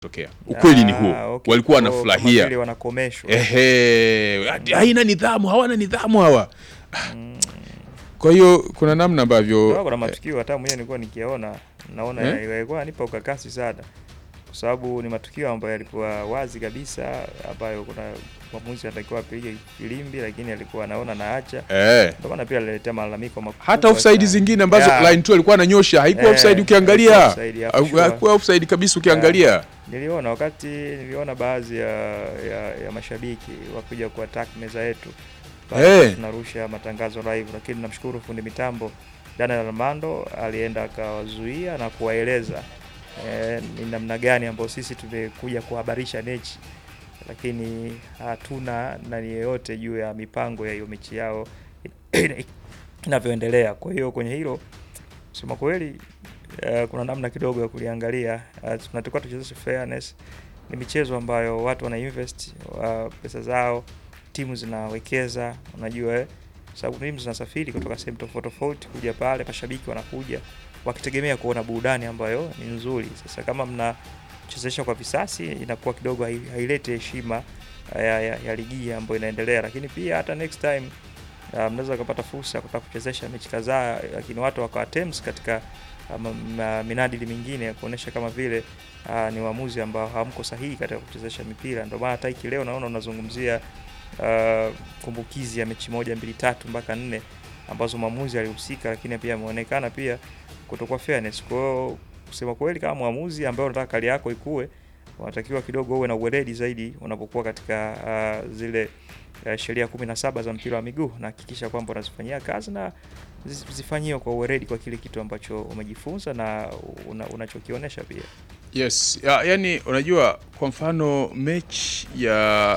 tokea. Ukweli ni Ah, huo, okay. walikuwa Kwa- kama wanafurahia vile wanakomeshwa. ehe, ati haina nidhamu, hawana nidhamu hawa. Kwa hiyo kuna namna ambavyo Ndio, kuna matukio hata mwenyewe nilikuwa nikiyaona naona Eh? yalikuwa yanipa ukakasi sana, kwa sababu ni matukio ambayo yalikuwa wazi kabisa, ambayo kuna mwamuzi anatakiwa apige filimbi, lakini alikuwa anaona naacha, eh, ndio maana pia aliletea malalamiko makubwa hata offside sana. zingine ambazo Yeah. line 2 alikuwa ananyosha haikuwa Eh, offside ukiangalia, haikuwa offside, yeah, for sure. haikuwa offside kabisa ukiangalia. Niliona wakati niliona baadhi ya, ya, ya mashabiki wakuja ku attack meza yetu Baada Eh. tunarusha matangazo live, lakini namshukuru fundi mitambo Daniel Armando alienda akawazuia na kuwaeleza eh, ni namna gani ambayo sisi tumekuja kuhabarisha mechi, lakini hatuna nani yeyote juu ya mipango ya hiyo mechi yao inavyoendelea. Kwa hiyo kwenye hilo kusema kweli eh, kuna namna kidogo ya kuliangalia. Uh, tunatakiwa tuchezeshe fairness. Ni michezo ambayo watu wana invest uh, pesa zao, timu zinawekeza, unajua eh, sababu timu zinasafiri kutoka sehemu tofauti tofauti kuja pale, mashabiki wanakuja wakitegemea kuona burudani ambayo ni nzuri. Sasa kama mnachezesha kwa visasi, inakuwa kidogo hai- haileti heshima uh, ya, ya, ya ligi hii ambayo inaendelea, lakini pia hata next time uh, mnaweza kupata fursa ya kutaka kuchezesha mechi kadhaa, lakini watu wakawa terms katika uh, ma- ma- minadili mingine ya kuonesha kama vile uh, ni uamuzi ambao hamko sahihi katika kuchezesha mipira. Ndio maana hata hiki leo naona unazungumzia uh, kumbukizi ya mechi moja mbili tatu mpaka nne ambazo mwamuzi alihusika, lakini pia ameonekana pia kutokuwa fairness. Kwa hiyo kusema kweli, kama mwamuzi ambaye unataka kali yako ikue, unatakiwa kidogo uwe na uweledi zaidi unapokuwa katika uh, zile uh, sheria kumi na saba za mpira wa miguu na hakikisha kwamba unazifanyia kazi na zi- zifanyiwe kwa uweledi kwa kile kitu ambacho umejifunza na una, unachokionyesha pia. Yes, ya, yani unajua kwa mfano mechi ya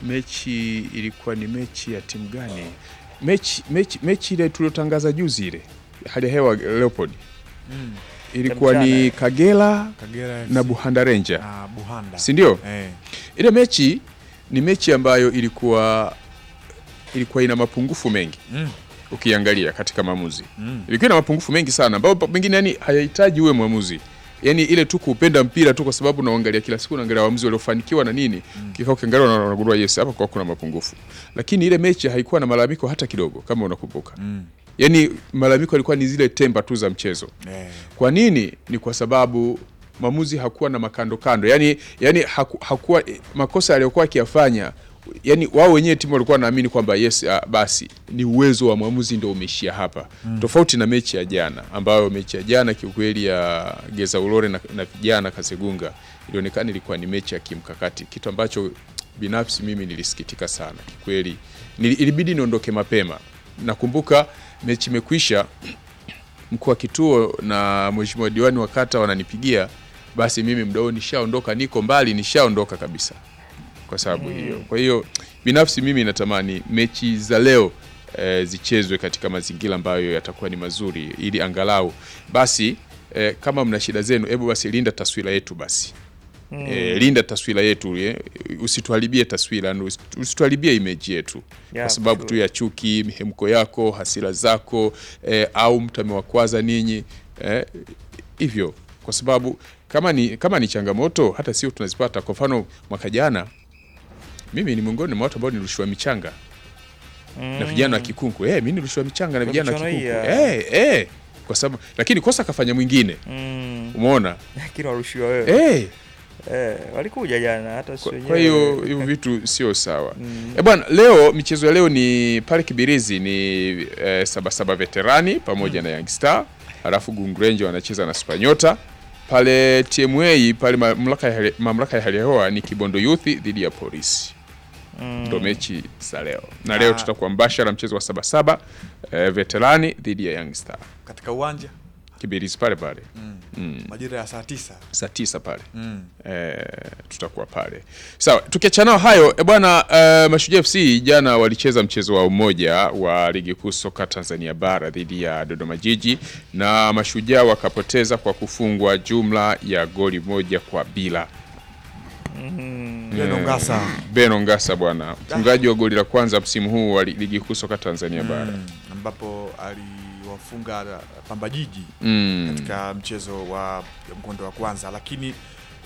mechi ilikuwa ni mechi ya timu gani? Mechi mechi mechi ile tuliotangaza juzi ile hali ya hewa Leopold Mm. ilikuwa Ya ni mchana. Kagera Kagera FC. na Buhanda Ranger, Ah, Buhanda. si ndio? Eh. Ile mechi ni mechi ambayo ilikuwa ilikuwa ina mapungufu mengi Mm. ukiangalia katika maamuzi Mm. ilikuwa ina mapungufu mengi sana ambayo pa- pengine yani hayahitaji uwe mwamuzi yani ile tu kuupenda mpira tu kwa sababu unaangalia kila siku unaangalia waamuzi waliofanikiwa na nini mm. kikao ukiangalia una- unagundua yes hapa kwa kuna mapungufu lakini ile mechi haikuwa na malalamiko hata kidogo kama unakumbuka Mm. yani malalamiko yalikuwa ni zile temba tu za mchezo Eh. kwa nini ni kwa sababu mwamuzi hakuwa na makando kando yani, yani haku, hakuwa makosa aliyokuwa akiyafanya yani wao wenyewe timu walikuwa wanaamini kwamba yes uh, basi ni uwezo wa mwamuzi ndio umeishia hapa mm. tofauti na mechi ya jana ambayo mechi ya jana kiukweli ya Geza Ulore na, na vijana Kasegunga ilionekana ilikuwa ni mechi ya kimkakati kitu ambacho binafsi mimi nilisikitika sana kikweli Nili, ilibidi niondoke mapema nakumbuka mechi imekwisha mkuu wa kituo na mheshimiwa diwani wa kata wananipigia, basi mimi muda huo nishaondoka, niko mbali, nishaondoka kabisa kwa sababu hiyo. Kwa hiyo binafsi mimi natamani mechi za leo e, zichezwe katika mazingira ambayo yatakuwa ni mazuri, ili angalau basi e, kama mna shida zenu, hebu basi linda taswira yetu basi Mm. e, linda taswira yetu e, usituharibie taswira, na usi- usituharibie image yetu Yeah, kwa sababu for tu ya chuki, mihemko yako, hasira zako eh, au mtu amewakwaza ninyi eh, hivyo kwa sababu kama ni, kama ni changamoto hata sio tunazipata. Kwa mfano mwaka jana mimi ni miongoni mwa watu ambao nilirushiwa michanga na vijana wa Kikunku eh, mimi nilirushiwa michanga na Kwa vijana wa michuano hii Kikunku ya- eh, eh, kwa sababu lakini kosa kafanya mwingine, Mm. umeona Lakini warushiwa wewe. eh, Eh, walikuja jana hata kwa, sio kwa hiyo hivyo vitu sio sawa. Mm. E bwana, leo michezo ya leo ni pale Kibirizi ni eh, Sabasaba Veterani pamoja na Young Star, halafu Gungrenje wanacheza na Spanyota pale TMA pale mamlaka ya hali- mamlaka ya hali ya hewa ni Kibondo Youth dhidi ya Polisi Mm. ndo mechi za leo, na leo Ah. tutakuwa mbashara mchezo wa Sabasaba eh, Veterani dhidi ya Young Star Katika uwanja Kibirizi pale pale majira ya saa tisa. saa tisa pale Mm. eh, tutakuwa pale sawa. Tukiachana nao hayo e bwana eh, Mashujaa FC jana walicheza mchezo wa umoja wa ligi kuu soka Tanzania bara dhidi ya Dodoma Jiji na Mashujaa wakapoteza kwa kufungwa jumla ya goli moja kwa bila. Mm. Leno Ngasa. Beno Ngasa bwana, mfungaji wa goli la kwanza msimu huu wa li- ligi kuu soka Tanzania bara Mm. ambapo aliwafunga Pamba Jiji mm. katika mchezo wa mkondo wa kwanza, lakini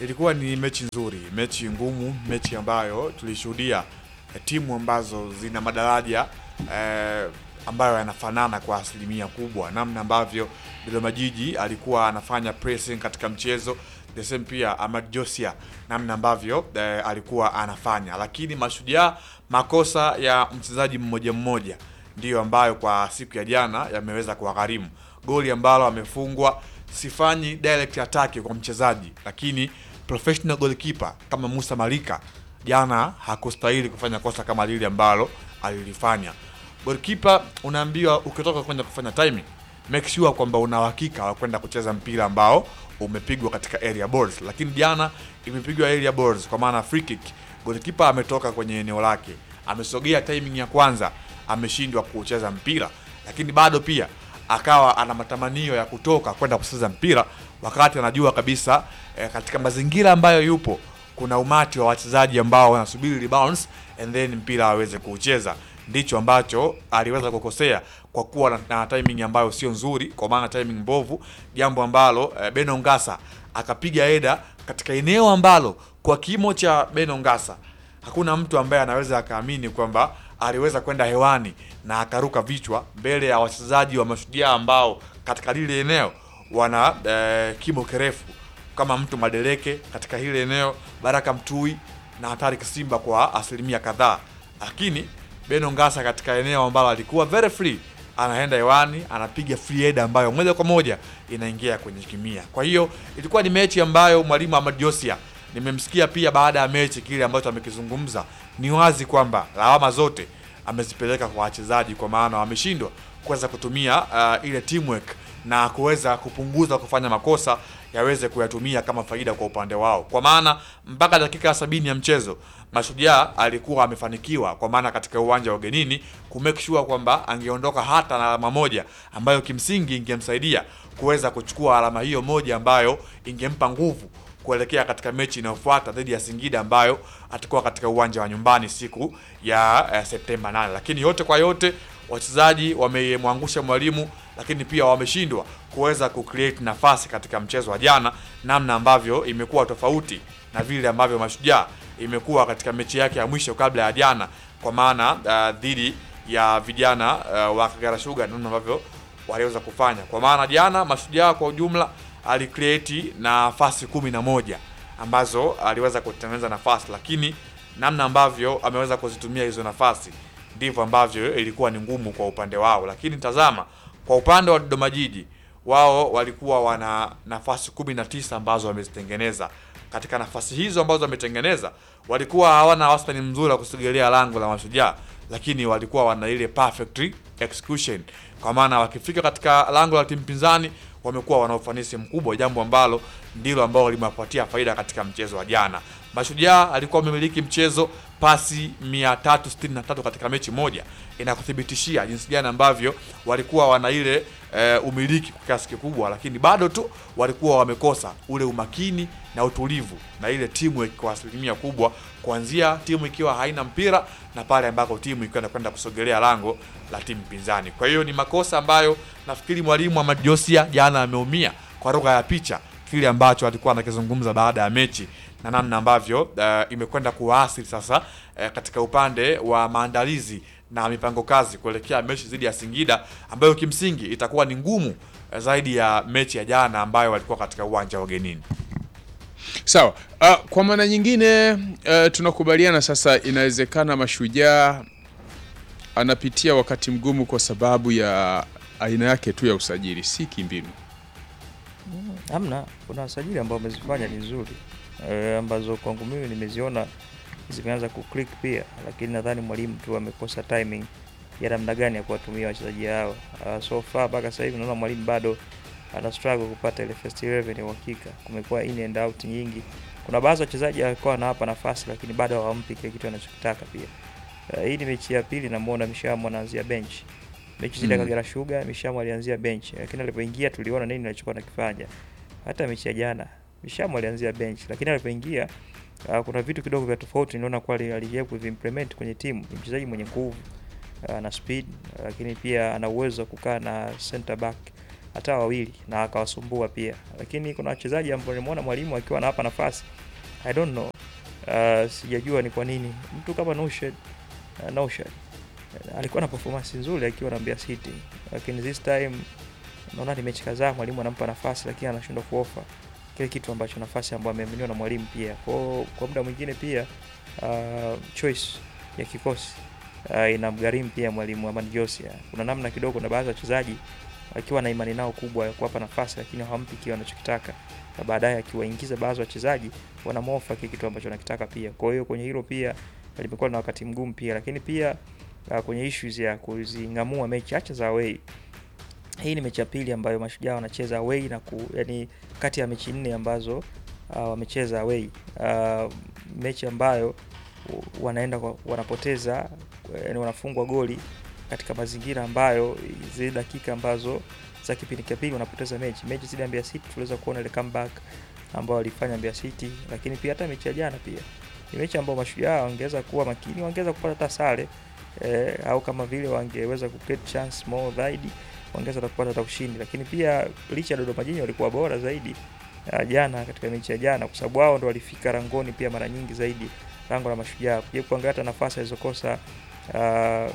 ilikuwa ni mechi nzuri, mechi ngumu, mechi ambayo tulishuhudia eh, timu ambazo zina madaraja eh, ambayo yanafanana kwa asilimia kubwa, namna ambavyo Dodoma Jiji alikuwa anafanya pressing katika mchezo the same pia Ahmad Josia namna ambavyo eh, alikuwa anafanya, lakini Mashujaa makosa ya mchezaji mmoja mmoja ndiyo ambayo kwa siku ya jana yameweza kuwagharimu goli ambalo amefungwa. Sifanyi direct attack kwa mchezaji, lakini professional goalkeeper kama Musa Malika jana hakustahili kufanya kosa kama lile ambalo alilifanya. Goalkeeper unaambiwa ukitoka kwenda kufanya timing, make sure kwamba una uhakika wa kwenda kucheza mpira ambao umepigwa katika area balls, lakini jana imepigwa area balls, kwa maana free kick. Goalkeeper ametoka kwenye eneo lake, amesogea timing ya kwanza, ameshindwa kucheza mpira, lakini bado pia akawa ana matamanio ya kutoka kwenda kucheza mpira wakati anajua kabisa eh, katika mazingira ambayo yupo kuna umati wa wachezaji ambao wanasubiri rebounds and then mpira aweze kuucheza. Ndicho ambacho aliweza kukosea kwa kuwa na, na timing ambayo sio nzuri, kwa maana timing mbovu, jambo ambalo eh, Beno Ngasa akapiga eda katika eneo ambalo kwa kimo cha Beno Ngasa hakuna mtu ambaye anaweza akaamini kwamba aliweza kwenda hewani na akaruka vichwa mbele ya wachezaji wa Mashujaa ambao katika lile eneo wana eh, kimo kirefu kama mtu Madeleke katika hile eneo, Baraka Mtui na Hatari Kisimba kwa asilimia kadhaa, lakini Beno Ngasa katika eneo ambalo alikuwa very free, anaenda hewani anapiga free header ambayo moja kwa moja inaingia kwenye kimia. Kwa hiyo ilikuwa ni mechi ambayo mwalimu Ahmad Josia nimemsikia pia baada ya mechi kile ambacho amekizungumza, ni wazi kwamba lawama zote amezipeleka kwa wachezaji, kwa maana wameshindwa kuweza kutumia uh, ile teamwork na kuweza kupunguza kufanya makosa yaweze kuyatumia kama faida kwa upande wao, kwa maana mpaka dakika ya sabini ya mchezo Mashujaa alikuwa amefanikiwa, kwa maana katika uwanja wa ugenini ku make sure kwamba angeondoka hata na alama moja ambayo kimsingi ingemsaidia kuweza kuchukua alama hiyo moja ambayo ingempa nguvu kuelekea katika mechi inayofuata dhidi ya Singida ambayo atakuwa katika uwanja wa nyumbani siku ya eh, Septemba 8. Lakini yote kwa yote wachezaji wamemwangusha mwalimu, lakini pia wameshindwa kuweza kucreate nafasi katika mchezo wa jana, namna ambavyo imekuwa tofauti na vile ambavyo Mashujaa imekuwa katika mechi yake ya mwisho kabla ya jana, kwa maana uh, dhidi ya vijana uh, wa Kagera Sugar, namna ambavyo waliweza kufanya, kwa maana jana Mashujaa kwa ujumla alicreate nafasi kumi na moja ambazo aliweza kutengeneza nafasi, lakini namna ambavyo ameweza kuzitumia hizo nafasi ndivyo ambavyo ilikuwa ni ngumu kwa upande wao. Lakini tazama kwa upande wa Dodoma Jiji, wao walikuwa wana nafasi kumi na tisa ambazo wamezitengeneza. Katika nafasi hizo ambazo wametengeneza, walikuwa hawana wastani mzuri wa kusogelea lango la Mashujaa, lakini walikuwa wana ile perfect execution, kwa maana wakifika katika lango la timu pinzani wamekuwa wana ufanisi mkubwa, jambo ambalo ndilo ambalo limewapatia faida katika mchezo wa jana. Mashujaa alikuwa amemiliki mchezo pasi 363 katika mechi moja, inakuthibitishia jinsi gani ambavyo walikuwa wana ile e, umiliki kwa kiasi kikubwa, lakini bado tu walikuwa wamekosa ule umakini na utulivu na ile timu kwa asilimia kubwa, kuanzia timu ikiwa haina mpira na pale ambako timu ikiwa inakwenda kusogelea lango la timu pinzani. Kwa hiyo ni makosa ambayo nafikiri mwalimu Ahmad Josia jana ameumia kwa lugha ya picha kile ambacho alikuwa anakizungumza baada ya mechi na namna ambavyo uh, imekwenda kuwaasili sasa uh, katika upande wa maandalizi na mipango kazi kuelekea mechi dhidi ya Singida ambayo kimsingi itakuwa ni ngumu uh, zaidi ya mechi ya jana ambayo walikuwa katika uwanja wa ugenini. Sawa. Uh, kwa maana nyingine uh, tunakubaliana sasa, inawezekana Mashujaa anapitia wakati mgumu kwa sababu ya aina yake tu ya usajili, si kimbinu. Hamna, kuna sajili ambao wamezifanya ni nzuri e, ambazo kwangu mimi nimeziona zimeanza kuclick pia, lakini nadhani mwalimu tu amekosa timing ya namna gani ya kuwatumia wachezaji hao. Uh, so far mpaka sasa hivi naona mwalimu bado ana struggle kupata ile first 11 ya uhakika. Kumekuwa in and out nyingi. Kuna baadhi ya wachezaji walikuwa wanawapa nafasi, lakini bado hawampi kile kitu anachokitaka pia. Uh, hii ni mechi ya pili namuona Mishamo anaanzia bench. Mechi zile Mm. Kagera Sugar Mishamo alianzia bench, lakini alipoingia tuliona nini alichokuwa anakifanya. Hata mechi ya jana Mishamo alianzia bench, lakini alipoingia uh, kuna vitu kidogo vya tofauti niliona kwa alijaribu kuvimplement kwenye timu. Ni mchezaji mwenye nguvu uh, na speed, lakini pia ana uwezo wa kukaa na center back hata wawili na akawasumbua pia, lakini kuna wachezaji ambao nimeona mwalimu akiwa anawapa nafasi I don't know. Uh, sijajua ni kwa nini mtu kama Nushed uh, Nushed uh, alikuwa na performance nzuri akiwa na Mbeya City, lakini this time naona ni mechi kadhaa mwalimu anampa nafasi, lakini anashindwa kuofa kile kitu ambacho nafasi ambayo ameaminiwa na mwalimu pia. Kwa kwa muda mwingine pia uh, choice ya kikosi uh, inamgharimu pia mwalimu Amani Josia. Kuna namna kidogo na baadhi ya wachezaji akiwa na imani nao kubwa ya kuwapa nafasi, lakini hawampi kile wanachokitaka, na baadaye akiwaingiza baadhi ya wachezaji wanamofa kile kitu ambacho wanakitaka pia. Kwa hiyo kwenye hilo pia limekuwa na wakati mgumu pia, lakini pia uh, kwenye issues ya kuzing'amua mechi acha za away hii ni mechi ya pili ambayo mashujaa wanacheza away na ku, yani kati ya mechi nne ambazo uh, wamecheza away uh, mechi ambayo wanaenda kwa, wanapoteza yani wanafungwa goli katika mazingira ambayo zile dakika ambazo za kipindi cha pili wanapoteza mechi. Mechi zidi ya Mbeya City tuliweza kuona ile comeback ambayo walifanya Mbeya City, lakini pia hata mechi ya jana pia ni mechi ambayo mashujaa wangeweza kuwa makini, wangeweza kupata hata sare eh, au kama vile wangeweza ku create chance more zaidi wangeweza kupata hata ushindi, lakini pia licha ya Dodoma Jiji walikuwa bora zaidi uh, jana katika mechi ya jana, kwa sababu wao ndo walifika rangoni pia mara nyingi zaidi lango la mashujaa. Kuja kuangalia hata nafasi alizokosa uh,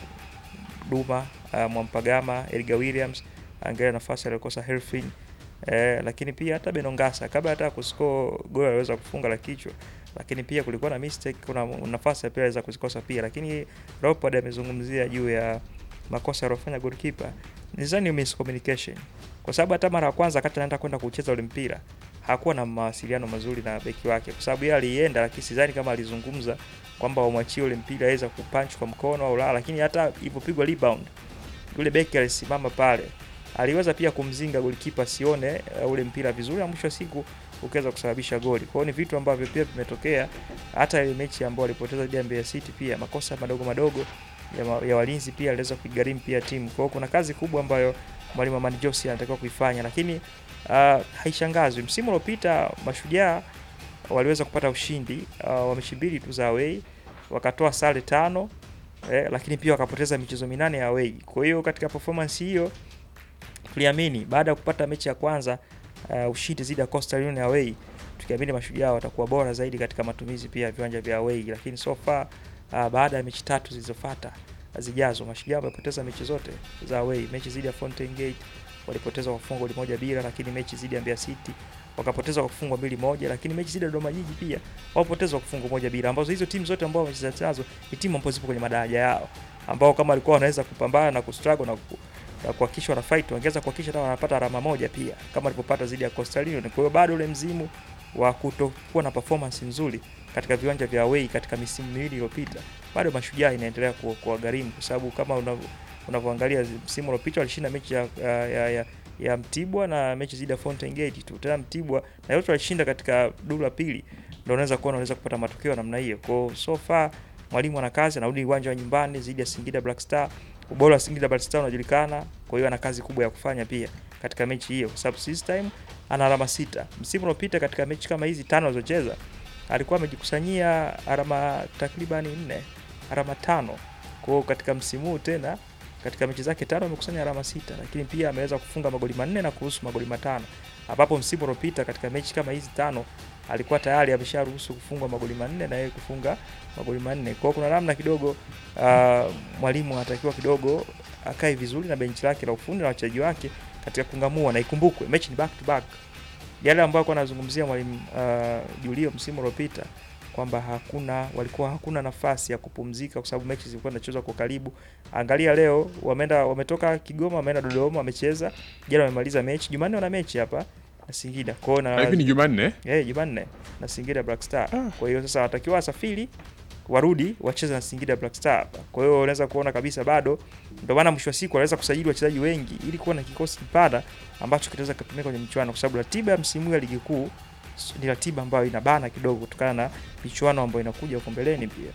Duma uh, Mwampagama, Edgar Williams, angalia nafasi aliyokosa Herfin eh, lakini pia hata Benongasa kabla hata kuscore goli aliweza kufunga la kichwa, lakini pia kulikuwa na mistake, kuna nafasi pia aliweza kuzikosa pia, lakini Leopold amezungumzia juu ya makosa aliyofanya goalkeeper nizani miscommunication, kwa sababu hata mara ya kwanza wakati anaenda kwenda kucheza ule mpira hakuwa na mawasiliano mazuri na beki wake, kwa sababu yeye alienda, lakini sidhani kama alizungumza kwamba wamwachie ule mpira aweza kupunch kwa mkono au la. Lakini hata ilipopigwa rebound, yule beki alisimama pale, aliweza pia kumzinga golikipa asione uh, ule mpira vizuri, na mwisho wa siku ukaweza kusababisha goli. Kwa hiyo ni vitu ambavyo pia vimetokea hata ile mechi ambayo walipoteza dhidi ya Mbeya City, pia makosa madogo madogo ya, ya walinzi pia aliweza kuigharimu pia timu. Kwa hiyo kuna kazi kubwa ambayo mwalimu Amani Josia anatakiwa kuifanya, lakini uh, haishangazwi. Msimu uliopita Mashujaa waliweza kupata ushindi uh, wa mechi mbili tu za away, wakatoa sare tano eh, lakini pia wakapoteza michezo minane ya away. Kwa hiyo katika performance hiyo tuliamini baada ya kupata mechi ya kwanza uh, ushindi dhidi ya Coastal Union away, tukiamini Mashujaa watakuwa bora zaidi katika matumizi pia ya viwanja vya away, lakini so far uh, baada ya mechi tatu zilizofuata zijazo Mashujaa wamepoteza mechi zote za away. Mechi dhidi ya Fountain Gate walipoteza kwa kufungwa goli moja bila, lakini mechi dhidi ya Mbeya City wakapoteza kwa kufungwa mbili moja, lakini mechi dhidi ya Dodoma Jiji pia wapoteza kwa kufungwa moja bila, ambazo hizo timu zote ambao wamecheza nazo ni timu ambazo zipo kwenye madaraja yao, ambao kama walikuwa wanaweza kupambana na kustruggle na ku, na kuhakikisha wana fight wangeweza kuhakikisha hata wanapata alama moja pia kama walipopata dhidi ya Coastal Union. Kwa hiyo bado ule mzimu wa kutokuwa na performance nzuri katika viwanja vya away katika misimu miwili iliyopita bado Mashujaa inaendelea kuwagharimu kwa sababu kama unavyoangalia msimu uliopita walishinda mechi ya, ya, ya, ya, ya Mtibwa na mechi dhidi ya Fountain Gate tu. Tena Mtibwa na yote walishinda katika duru la pili, ndio unaweza kuona unaweza kupata matokeo namna hiyo. Kwa so far mwalimu ana kazi, anarudi uwanja wa nyumbani dhidi ya Singida Black Star. Ubora wa Singida Black Star unajulikana, kwa hiyo ana kazi kubwa ya kufanya pia katika mechi hiyo, kwa sababu this time ana alama sita. Msimu uliopita katika mechi kama hizi tano alizocheza alikuwa amejikusanyia alama takribani nne, alama tano. Kwa hiyo katika msimu huu tena katika mechi zake tano amekusanya alama sita, lakini pia ameweza kufunga magoli manne na kuruhusu magoli matano, ambapo msimu uliopita katika mechi kama hizi tano alikuwa tayari amesharuhusu kufungwa magoli manne na yeye kufunga magoli manne. Kwa hiyo kuna namna kidogo uh, mwalimu anatakiwa kidogo akae vizuri na benchi lake la ufundi na wachezaji wake katika kungamua, na ikumbukwe mechi ni back to back yale ambayo alikuwa anazungumzia mwalimu uh, Julio msimu uliopita kwamba hakuna walikuwa hakuna nafasi ya kupumzika kwa sababu mechi zilikuwa zinachezwa kwa karibu. Angalia leo wameenda wametoka Kigoma wameenda Dodoma wamecheza. Jana wamemaliza mechi. Jumanne wana mechi hapa na Singida. Kwa hiyo na Hivi ni Jumanne? eh, Jumanne na Singida Black Star. Kwa hiyo sasa watakiwa wasafiri warudi wacheze na Singida Black Star hapa. Kwa hiyo unaweza kuona kabisa bado ndio maana mwisho wa siku wanaweza kusajili wachezaji wengi ili kuwa na kikosi kipana ambacho kitaweza kutumika kwenye michuano kwa sababu ratiba ya msimu ya ligi kuu ni ratiba ambayo inabana kidogo kutokana na michuano ambayo inakuja huko mbeleni pia.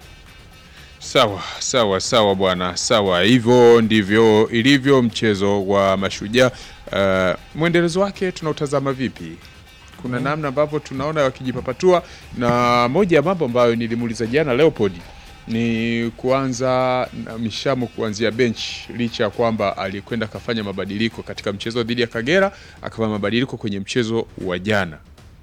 Sawa sawa sawa bwana, sawa. Hivyo ndivyo ilivyo mchezo wa Mashujaa. Uh, mwendelezo wake tunautazama vipi? Kuna namna ambavyo tunaona wakijipapatua, na moja ya mambo ambayo nilimuuliza jana Leopold ni kuanza na Mishamo kuanzia bench, licha ya kwamba alikwenda akafanya mabadiliko katika mchezo dhidi ya Kagera, akafanya mabadiliko kwenye mchezo wa jana.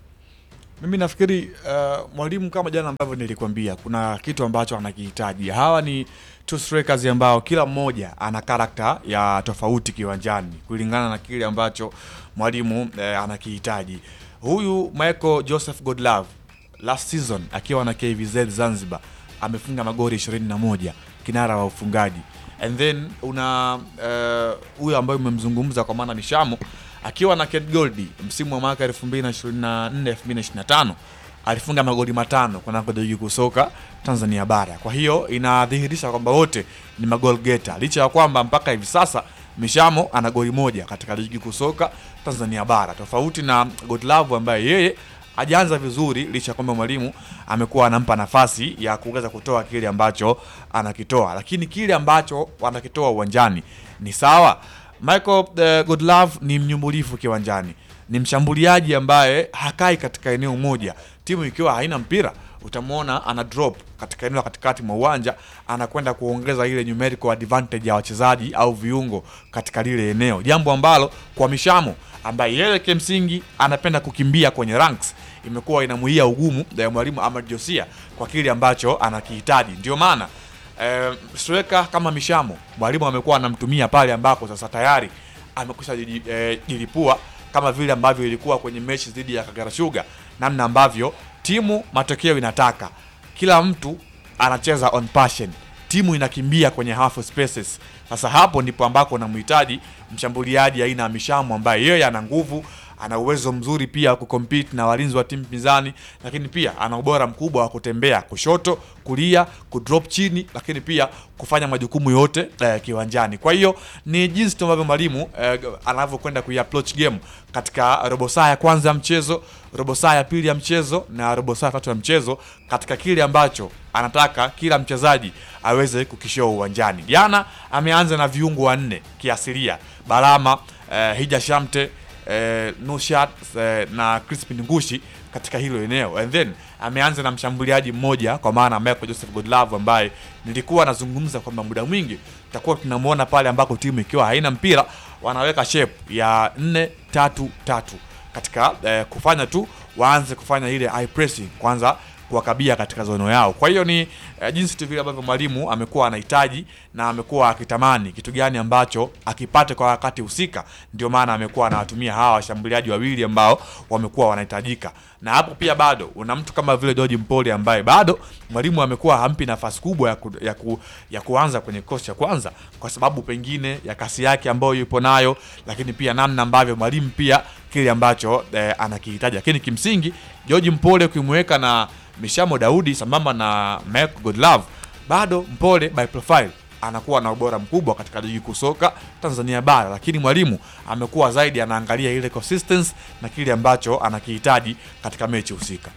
Mimi nafikiri uh, mwalimu kama jana ambavyo nilikwambia, kuna kitu ambacho anakihitaji. Hawa ni two strikers ambao kila mmoja ana karakta ya tofauti kiwanjani kulingana na kile ambacho mwalimu eh, anakihitaji. Huyu Michael Joseph Godlove last season akiwa na KVZ Zanzibar amefunga magoli 21, kinara wa ufungaji. And then una eh, huyu ambaye umemzungumza kwa maana Mishamo akiwa na Ket Goldi msimu wa mwaka 2024 2025 alifunga magoli matano kunako ligi kuu soka Tanzania bara. Kwa hiyo inadhihirisha kwamba wote ni magol geta, licha ya kwamba mpaka hivi sasa Mishamo ana goli moja katika ligi kuu soka Tanzania bara, tofauti na Godlove ambaye yeye hajaanza vizuri, licha ya kwamba mwalimu amekuwa anampa nafasi ya kuweza kutoa kile ambacho anakitoa, lakini kile ambacho wanakitoa uwanjani ni sawa. Michael uh, Godlove ni mnyumbulifu kiwanjani, ni mshambuliaji ambaye hakai katika eneo moja. Timu ikiwa haina mpira utamwona ana drop katika eneo la katikati mwa uwanja, anakwenda kuongeza ile numerical advantage ya wachezaji au viungo katika lile eneo, jambo ambalo kwa Mishamo ambaye yeye kimsingi anapenda kukimbia kwenye ranks imekuwa inamuia ugumu ya mwalimu Ahmad Josia kwa kile ambacho anakihitaji. Ndio maana eh, striker kama Mishamo mwalimu amekuwa anamtumia pale ambako sasa tayari amekwisha jiji- eh, jilipua kama vile ambavyo ilikuwa kwenye mechi dhidi ya Kagera Sugar, namna ambavyo timu matokeo inataka, kila mtu anacheza on passion, timu inakimbia kwenye half spaces. Sasa hapo ndipo ambako unamhitaji mshambuliaji aina ya Mishamo ambaye yeye ana nguvu ana uwezo mzuri pia wa kucompete na walinzi wa timu pinzani, lakini pia ana ubora mkubwa wa kutembea kushoto, kulia, kudrop chini, lakini pia kufanya majukumu yote eh, kiwanjani. Kwa hiyo ni jinsi tu ambavyo mwalimu eh, anavyokwenda kuiapproach game katika robo saa ya kwanza ya mchezo, robo saa ya pili ya mchezo na robo saa ya tatu ya mchezo, katika kile ambacho anataka kila mchezaji aweze kukishow uwanjani. Jana ameanza na viungo wanne kiasilia, Balama eh, Hija Shamte eh, Nushat eh, na Crispin Ngushi katika hilo eneo and then ameanza na mshambuliaji mmoja kwa maana Michael Joseph Godlove ambaye nilikuwa nazungumza kwamba muda mwingi tutakuwa tunamwona pale ambako timu ikiwa haina mpira wanaweka shape ya 4 3 3 katika eh, kufanya tu waanze kufanya ile high pressing kwanza kuwakabia katika zono yao. Kwa hiyo ni eh, jinsi tu vile ambavyo mwalimu amekuwa anahitaji na amekuwa akitamani kitu gani ambacho akipate kwa wakati husika, ndio maana amekuwa anawatumia hawa washambuliaji wawili ambao wamekuwa wanahitajika. Na hapo pia bado una mtu kama vile George Mpole ambaye bado mwalimu amekuwa hampi nafasi kubwa ya, ku, ya, ku, ya kuanza kwenye kikosi cha kwanza kwa sababu pengine ya kasi yake ambayo yupo nayo, lakini pia namna ambavyo mwalimu pia kile ambacho eh, anakihitaji, lakini kimsingi George Mpole ukimweka na Mishamo Daudi sambamba na Michael Godlove, bado Mpole by profile anakuwa na ubora mkubwa katika ligi kuu soka Tanzania bara, lakini mwalimu amekuwa zaidi anaangalia ile consistency na kile ambacho anakihitaji katika mechi husika.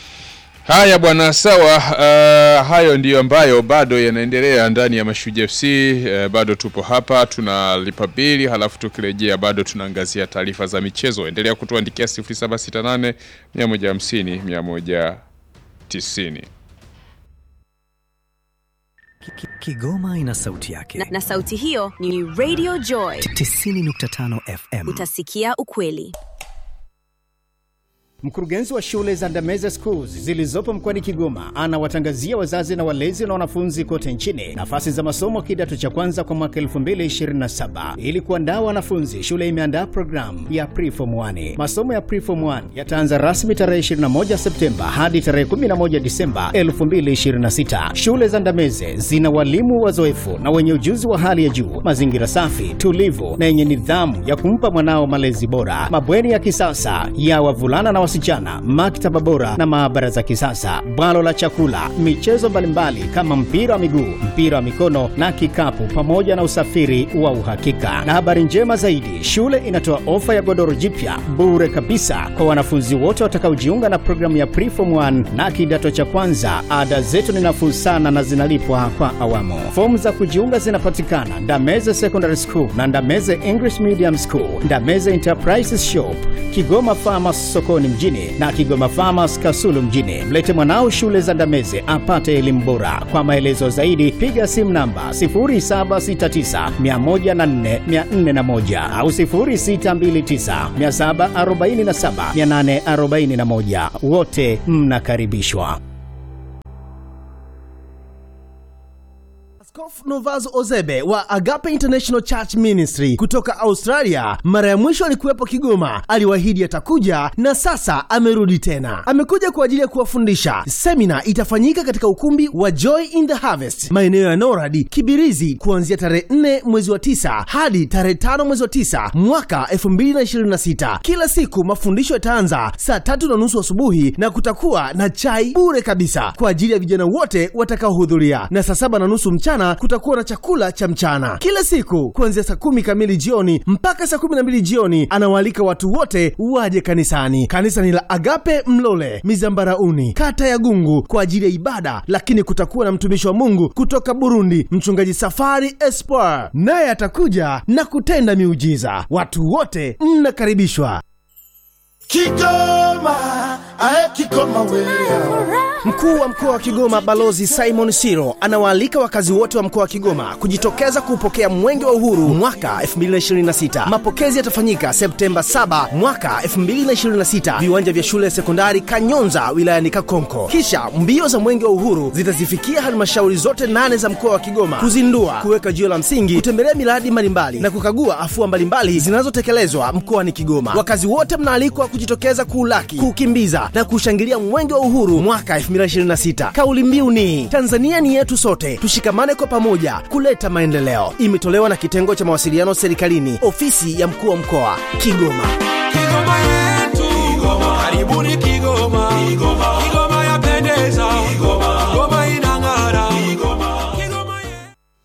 Haya bwana, sawa. Uh, hayo ndiyo ambayo bado yanaendelea ndani ya Mashujaa FC. Uh, bado tupo hapa tunalipa bili, halafu tukirejea bado tunaangazia taarifa za michezo. Endelea kutuandikia 0768 150 190. Ki- Kigoma ina sauti yake. na, na sauti hiyo ni Radio Joy. 90.5 FM. Utasikia ukweli. Mkurugenzi wa shule za Ndameze Schools zilizopo mkoani Kigoma anawatangazia wazazi na walezi na wanafunzi kote nchini nafasi za masomo kidato cha kwanza kwa mwaka 2027. Ili kuandaa wanafunzi, shule imeandaa programu ya Preform 1. Masomo ya Preform 1 yataanza rasmi tarehe 21 Septemba hadi tarehe 11 Disemba 2026. Shule za Ndameze zina walimu wazoefu na wenye ujuzi wa hali ya juu, mazingira safi, tulivu na yenye nidhamu ya kumpa mwanao malezi bora, mabweni ya kisasa ya wavulana na wasichana, maktaba bora na maabara za kisasa, bwalo la chakula, michezo mbalimbali kama mpira wa miguu, mpira wa mikono na kikapu, pamoja na usafiri wa uhakika. Na habari njema zaidi, shule inatoa ofa ya godoro jipya bure kabisa kwa wanafunzi wote watakaojiunga na programu ya Preform 1 na kidato cha kwanza. Ada zetu ni nafuu sana na zinalipwa kwa awamu. Fomu za kujiunga zinapatikana Ndameze Secondary School na Ndameze English Medium School, Ndameze Enterprises Shop, Kigoma Farmers sokoni mjini mjini na Kigoma Farmers Kasulu mjini. Mlete mwanao shule za Ndameze apate elimu bora. Kwa maelezo zaidi piga simu namba 0769104401 au 0629747841. Wote mnakaribishwa. Askofu Novaz Ozebe wa Agape International Church Ministry kutoka Australia, mara ya mwisho alikuwepo Kigoma, aliwaahidi atakuja na sasa amerudi tena. Amekuja kwa ajili ya kuwafundisha. Semina itafanyika katika ukumbi wa Joy in the Harvest, maeneo ya Norad Kibirizi, kuanzia tarehe 4 mwezi wa 9 hadi tarehe 5 mwezi wa 9 mwaka 2026. Kila siku mafundisho yataanza saa tatu na nusu asubuhi na kutakuwa na chai bure kabisa kwa ajili ya vijana wote watakaohudhuria, na saa saba na nusu mchana kutakuwa na chakula cha mchana kila siku kuanzia saa kumi kamili jioni mpaka saa kumi na mbili jioni. Anawaalika watu wote waje kanisani. Kanisa ni la Agape Mlole Mizambarauni, kata ya Gungu, kwa ajili ya ibada, lakini kutakuwa na mtumishi wa Mungu kutoka Burundi, mchungaji Safari Espoir, naye atakuja na kutenda miujiza. Watu wote mnakaribishwa. Kigoma, ae Kigoma wewe. Mkuu wa mkoa wa Kigoma Balozi Simon Siro anawaalika wakazi wote wa mkoa wa Kigoma kujitokeza kuupokea Mwenge wa Uhuru mwaka 2026. Mapokezi yatafanyika Septemba 7 mwaka 2026, viwanja vya shule ya sekondari Kanyonza wilayani Kakonko. Kisha mbio za Mwenge wa Uhuru zitazifikia halmashauri zote nane za mkoa wa Kigoma kuzindua, kuweka jiwe la msingi, kutembelea miradi mbalimbali na kukagua afua mbalimbali zinazotekelezwa mkoani Kigoma. Wakazi wote mnaalikwa kujitokeza kuulaki, kuukimbiza na kushangilia Mwenge wa Uhuru mwaka 2026. Kauli mbiu ni Tanzania ni yetu sote, tushikamane kwa pamoja kuleta maendeleo. Imetolewa na kitengo cha mawasiliano serikalini, ofisi ya mkuu wa mkoa Kigoma. Kigoma yetu. Karibuni Kigoma. Kigoma yapendeza. Kigoma inang'ara. Kigoma yetu.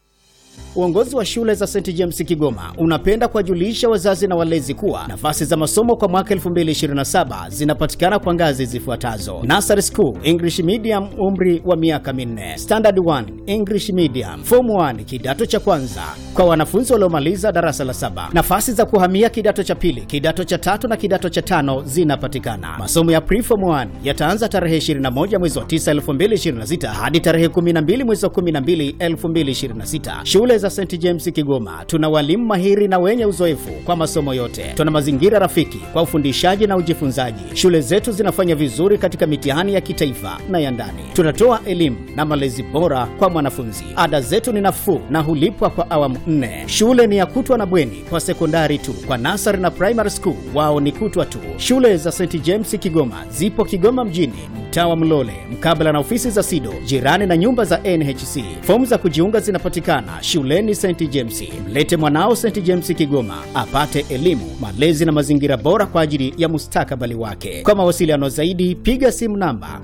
Uongozi wa shule za St James Kigoma unapenda kuwajulisha wazazi na walezi kuwa nafasi za masomo kwa mwaka 2027 zinapatikana kwa ngazi zifuatazo: Nursery School English Medium, umri wa miaka minne; Standard 1 English Medium; Form 1 kidato cha kwanza kwa wanafunzi waliomaliza darasa la saba. Nafasi za kuhamia kidato cha pili, kidato cha tatu na kidato cha tano zinapatikana. Masomo ya Preform 1 yataanza tarehe 21 mwezi wa 9 2026 hadi tarehe 12 mwezi wa 12 2026. Shule za St James Kigoma tuna walimu mahiri na wenye uzoefu kwa masomo yote. Tuna mazingira rafiki kwa ufundishaji na ujifunzaji. Shule zetu zinafanya vizuri katika mitihani ya kitaifa na ya ndani. Tunatoa elimu na malezi bora kwa mwanafunzi. Ada zetu ni nafuu na hulipwa kwa awamu nne. Shule ni ya kutwa na bweni kwa sekondari tu. Kwa nasari na primary school wao ni kutwa tu. Shule za St James Kigoma zipo Kigoma mjini, mtaa wa Mlole, mkabala na ofisi za SIDO, jirani na nyumba za NHC. Fomu za kujiunga zinapatikana shuleni St James. Mlete mwanao St James Kigoma apate elimu, malezi na mazingira bora kwa ajili ya mustakabali wake. Kwa mawasiliano zaidi, piga simu namba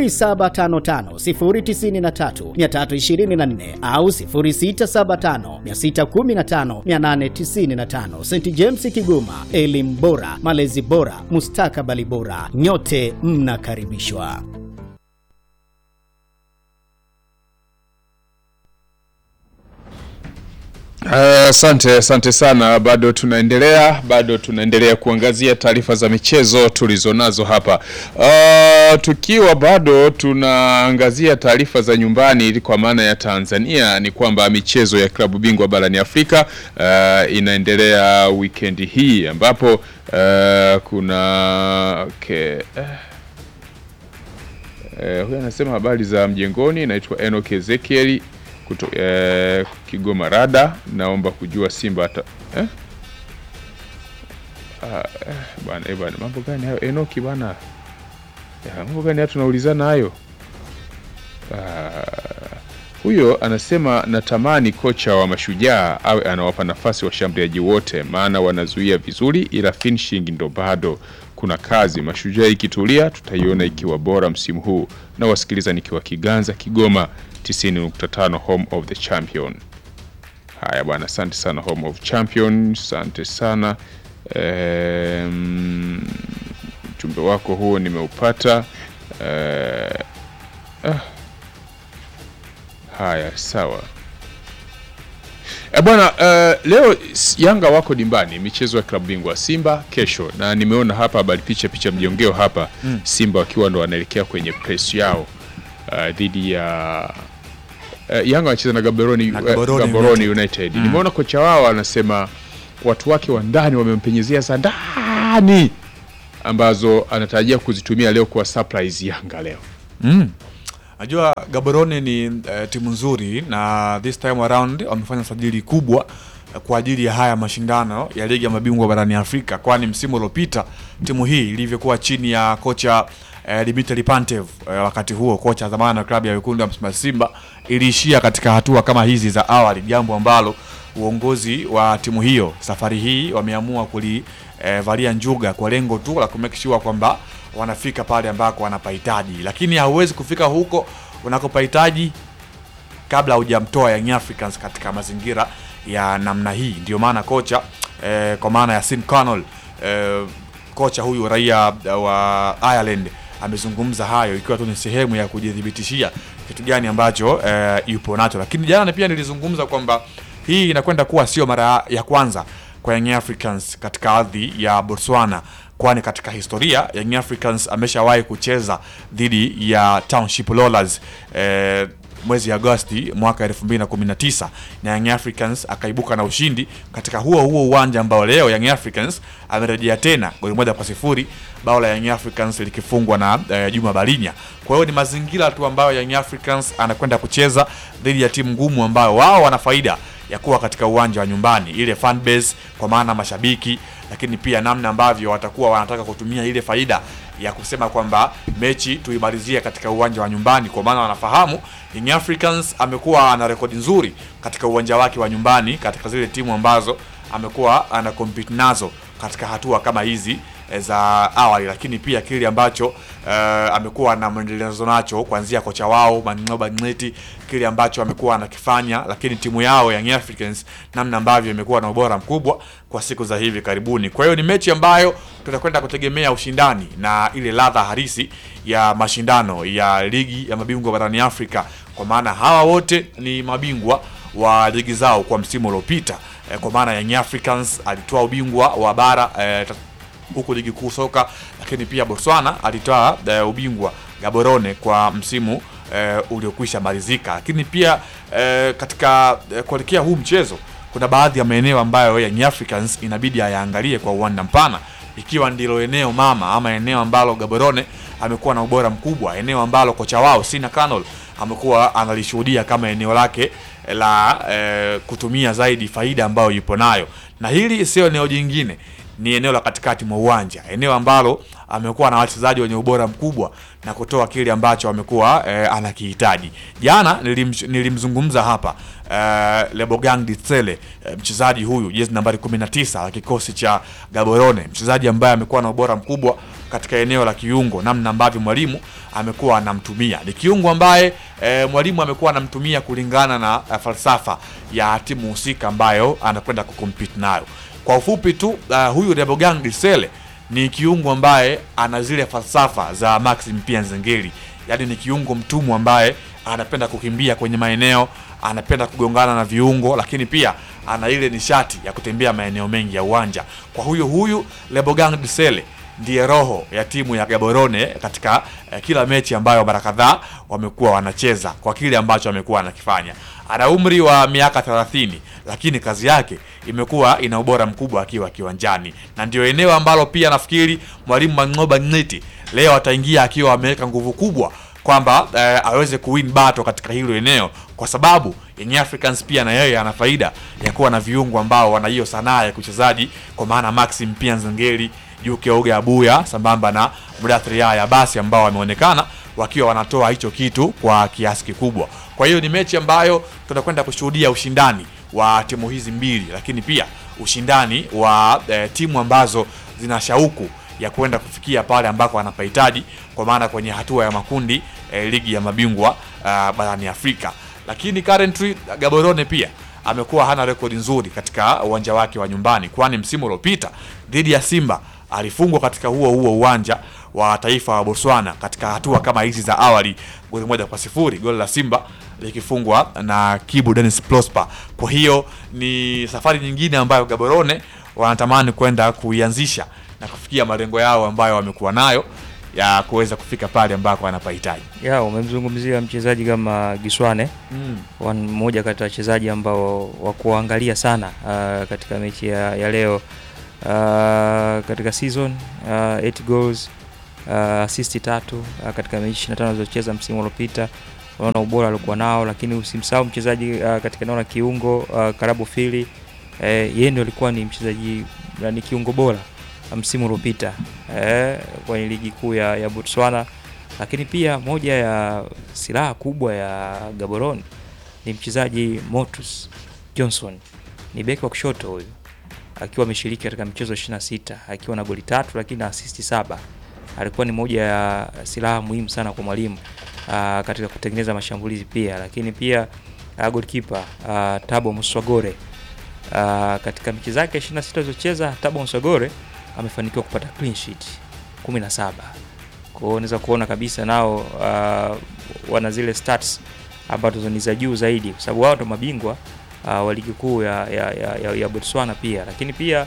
0755093324 au 0675615895. St James Kigoma, elimu bora, malezi bora, mustakabali bora. Nyote mnakaribishwa. Asante asante sana, bado tunaendelea bado tunaendelea kuangazia taarifa za michezo tulizonazo hapa. Uh, tukiwa bado tunaangazia taarifa za nyumbani ili kwa maana ya Tanzania ni kwamba michezo ya klabu bingwa barani Afrika uh, inaendelea wikendi hii ambapo uh, kuna okay, uh, Eh, huyu anasema habari za mjengoni, naitwa Enoch Ezekiel kuto, eh, Kigoma Rada, naomba kujua Simba ata eh? Ah, eh, bwana eh, bwana mambo gani hayo Enoki bwana? Ya, mambo gani hayo tunaulizana hayo? Ah, huyo anasema natamani kocha wa Mashujaa awe anawapa nafasi washambuliaji wote, maana wanazuia vizuri, ila finishing ndo bado kuna kazi. Mashujaa ikitulia, tutaiona ikiwa bora msimu huu. Na wasikiliza nikiwa Kiganza, Kigoma 90.5 home of the champion. Haya bwana, asante sana home of champion, asante sana Em, ujumbe wako huo nimeupata. Eh, ah. Haya, sawa. E bwana, uh, leo s- Yanga wako dimbani michezo ya klabu bingwa Simba kesho, na nimeona hapa habari picha picha mjongeo hapa Mm. Simba wakiwa ndo wanaelekea kwenye press yao uh, dhidi ya uh, Yanga wanacheza na Gaborone, Na uh, Gaborone Gaborone United. United. Mm. Nimeona kocha wao anasema watu wake wa ndani wamempenyezea za ndani ambazo anatarajia kuzitumia leo kwa surprise Yanga leo. Mm. Najua Gaborone ni uh, timu nzuri na this time around wamefanya sajili kubwa eh, kwa ajili ya haya mashindano ya ligi ya mabingwa barani Afrika, kwani msimu uliopita timu hii ilivyokuwa chini ya kocha eh, Dimitri Pantev eh, wakati huo kocha zamani wa klabu ya wekundu wa Msimbazi Simba iliishia katika hatua kama hizi za awali, jambo ambalo uongozi wa timu hiyo safari hii wameamua kulivalia njuga kwa lengo tu la kumake sure kwamba wanafika pale ambako wanapahitaji, lakini hauwezi kufika huko unakopahitaji kabla hujamtoa Young Africans katika mazingira ya namna hii. Ndio maana kocha eh, kwa maana ya Sim Connell eh, kocha huyu raia eh, wa Ireland amezungumza hayo ikiwa tu ni sehemu ya kujithibitishia kitu gani ambacho eh, yupo nacho, lakini jana pia nilizungumza kwamba hii inakwenda kuwa sio mara ya kwanza kwa Young Africans katika ardhi ya Botswana, kwani katika historia Young Africans ameshawahi kucheza dhidi ya Township Rollers eh, mwezi Agosti mwaka 2019 na Young Africans akaibuka na ushindi katika huo huo uwanja ambao leo Young Africans amerejea tena goli moja kwa sifuri, bao la Young Africans likifungwa na eh, Juma Balinya. Kwa hiyo ni mazingira tu ambayo Young Africans anakwenda kucheza dhidi ya timu ngumu ambayo wao wana faida ya kuwa katika uwanja wa nyumbani, ile fan base kwa maana mashabiki, lakini pia namna ambavyo watakuwa wanataka kutumia ile faida ya kusema kwamba mechi tuimalizie katika uwanja wa nyumbani, kwa maana wanafahamu Young Africans amekuwa ana rekodi nzuri katika uwanja wake wa nyumbani katika zile timu ambazo amekuwa ana compete nazo katika hatua kama hizi eh, za awali, lakini pia kile ambacho eh, amekuwa na mwendelezo nacho kuanzia kocha wao Maninoba Ngleti, kile ambacho amekuwa anakifanya, lakini timu yao Young Africans namna ambavyo imekuwa na ubora mkubwa kwa siku za hivi karibuni. Kwa hiyo ni mechi ambayo tutakwenda kutegemea ushindani na ile ladha halisi ya mashindano ya ligi ya mabingwa barani Afrika, kwa maana hawa wote ni mabingwa wa ligi zao kwa msimu uliopita eh, kwa maana Young Africans alitoa ubingwa wa bara eh, huku ligi kuu soka, lakini pia Botswana alitoa eh, ubingwa Gaborone kwa msimu eh, uliokwisha malizika. Lakini pia eh, katika eh, kuelekea huu mchezo kuna baadhi ya maeneo ambayo Young Africans inabidi ayaangalie kwa uwanda mpana, ikiwa ndilo eneo mama ama eneo ambalo Gaborone amekuwa na ubora mkubwa, eneo ambalo kocha wao Sina Canol amekuwa analishuhudia kama eneo lake la eh, kutumia zaidi faida ambayo yupo nayo, na hili sio eneo jingine ni eneo la katikati mwa uwanja, eneo ambalo amekuwa na wachezaji wenye ubora mkubwa na kutoa kile ambacho amekuwa eh, anakihitaji. Jana nilim, nilimzungumza hapa eh, Lebogang Ditsele eh, mchezaji huyu jezi nambari 19 wa kikosi cha Gaborone, mchezaji ambaye amekuwa na ubora mkubwa katika eneo la kiungo, namna ambavyo mwalimu amekuwa anamtumia. Ni kiungo ambaye eh, mwalimu amekuwa anamtumia kulingana na eh, falsafa ya timu husika ambayo anakwenda kucompete nayo. Kwa ufupi tu uh, huyu Rebogang Disele ni kiungo ambaye ana zile falsafa za Maxim pia Nzengeli, yaani ni kiungo mtumwa ambaye anapenda kukimbia kwenye maeneo, anapenda kugongana na viungo, lakini pia ana ile nishati ya kutembea maeneo mengi ya uwanja. Kwa huyu huyu Rebogang Disele ndiye roho ya timu ya Gaborone katika eh, kila mechi ambayo mara kadhaa wamekuwa wanacheza kwa kile ambacho amekuwa anakifanya. Ana umri wa miaka 30 lakini kazi yake imekuwa ina ubora mkubwa akiwa kiwanjani, na ndio eneo ambalo pia nafikiri mwalimu Mangoba Ngiti leo ataingia akiwa ameweka nguvu kubwa kwamba eh, aweze kuwin battle katika hilo eneo, kwa sababu Young Africans pia na yeye ana faida ya kuwa na viungo ambao wana hiyo sanaa ya kuchezaji, kwa maana Maxim pia Nzengeli Juke Oga Abuya sambamba na Mudathiri ya basi ambao wameonekana wakiwa wanatoa hicho kitu kwa kiasi kikubwa. Kwa hiyo ni mechi ambayo tutakwenda kushuhudia ushindani wa timu hizi mbili, lakini pia ushindani wa eh, timu ambazo zina shauku ya kwenda kufikia pale ambako wanapahitaji, kwa maana kwenye hatua ya makundi eh, ligi ya mabingwa uh, barani Afrika. Lakini currently Gaborone pia amekuwa hana rekodi nzuri katika uwanja wake wa nyumbani, kwani msimu uliopita dhidi ya Simba alifungwa katika huo huo uwanja wa taifa wa Botswana katika hatua kama hizi za awali, goli moja kwa sifuri, goli la Simba likifungwa na Kibu Dennis Prosper. Kwa hiyo ni safari nyingine ambayo Gaborone wanatamani kwenda kuianzisha na kufikia malengo yao ambayo wamekuwa nayo ya kuweza kufika pale ambako wanapahitaji. ya umemzungumzia mchezaji kama Giswane Mm. wa- mmoja kati ya wachezaji ambao wa kuangalia sana uh, katika mechi ya, ya leo uh, katika season uh, 8 goals uh, assist tatu uh, katika mechi 25 alizocheza msimu uliopita. Unaona ubora aliokuwa nao, lakini usimsahau mchezaji uh, katika eneo la kiungo uh, Karabu Fili eh, yeye ndio alikuwa ni mchezaji na ni kiungo bora uh, msimu uliopita eh, kwenye ligi kuu ya, ya Botswana lakini pia moja ya silaha kubwa ya Gaborone ni mchezaji Motus Johnson, ni beki wa kushoto huyu, akiwa ameshiriki katika michezo 26 akiwa na goli tatu lakini na asisti saba. Alikuwa ni moja ya silaha muhimu sana kwa mwalimu ah, katika kutengeneza mashambulizi pia, lakini pia uh, goalkeeper uh, Tabo Muswagore uh, katika mechi zake 26 alizocheza Tabo Muswagore amefanikiwa kupata clean sheet 17 kwa hiyo unaweza kuona kabisa nao uh, wana zile stats ambazo ni za juu zaidi, kwa sababu wao ndo mabingwa uh, wa ligi kuu ya, ya, ya, ya, ya Botswana pia, lakini pia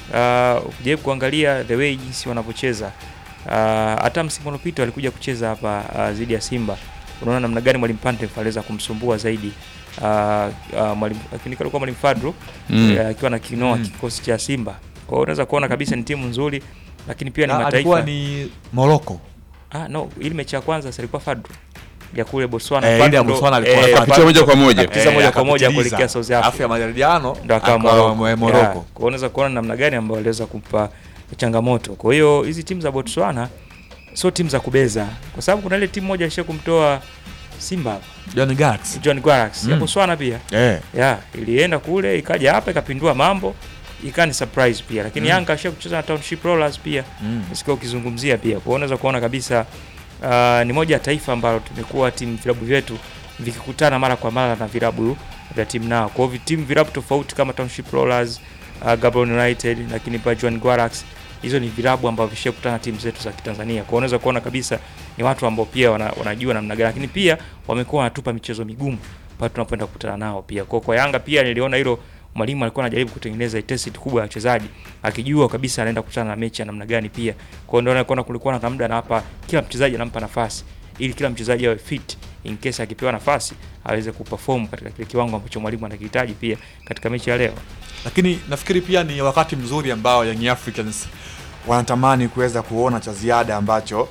uh, ukijaribu kuangalia the way jinsi wanavyocheza uh, hata msimu uliopita walikuja kucheza hapa uh, dhidi ya Simba, unaona namna gani mwalimu Pantev aliweza kumsumbua zaidi uh, uh, mwalimu lakini alikuwa mwalimu Fadru Mm. eh, akiwa na kinoa Mm. kikosi cha Simba. Kwa hiyo unaweza kuona kabisa ni timu nzuri, lakini pia ni Na mataifa alikuwa ni Morocco. Ah, no, ili mechi ya kwanza si ilikuwa Fadru ya kule Botswana. Eh, ile ya Fadlu ndo- Botswana alikuwa eh, anafuata. Akapitia moja kwa moja. akapitisha moja kwa moja akapitiliza. kuelekea South Alafu Africa. ya maridhiano Ndo akawa akawa Morocco. mwe- Yeah. Morocco. Kwa hiyo unaweza kuona namna gani ambayo waliweza kumpa changamoto. Kwa hiyo hizi timu za Botswana sio timu za kubeza, kwa sababu kuna ile timu moja isha kumtoa Simba John Galaxy. John Gwarax ya Mm. Botswana pia Eh. ya ilienda kule ikaja hapa ikapindua mambo ikawa ni surprise pia, lakini Mm. Yanga asha kucheza na Township Rollers pia Mm. nisikia ukizungumzia pia. Kwa hiyo unaweza kuona kabisa uh, ni moja ya taifa ambalo tumekuwa timu vilabu vyetu vikikutana mara kwa mara na vilabu vya timu nao. Kwa hiyo timu vilabu tofauti kama Township Rollers, uh, Gaborone United lakini pia Jwaneng Gwarax hizo ni vilabu ambavyo vishakutana na timu zetu za Kitanzania. Kwa hiyo unaweza kuona kabisa ni watu ambao pia wana, wanajua namna gani, lakini pia wamekuwa wanatupa michezo migumu pale tunapoenda kukutana nao pia. Kwa kwa Yanga pia niliona hilo mwalimu alikuwa anajaribu kutengeneza intensity kubwa ya wachezaji akijua kabisa anaenda kukutana na mechi ya namna gani pia. Kwa hiyo ndio naona kulikuwa na muda anawapa kila mchezaji anampa nafasi ili kila mchezaji awe fit in case akipewa nafasi aweze kuperform katika kile kiwango ambacho mwalimu anakihitaji pia katika mechi ya leo. Lakini nafikiri pia ni wakati mzuri ambao Young Africans wanatamani kuweza kuona cha ziada ambacho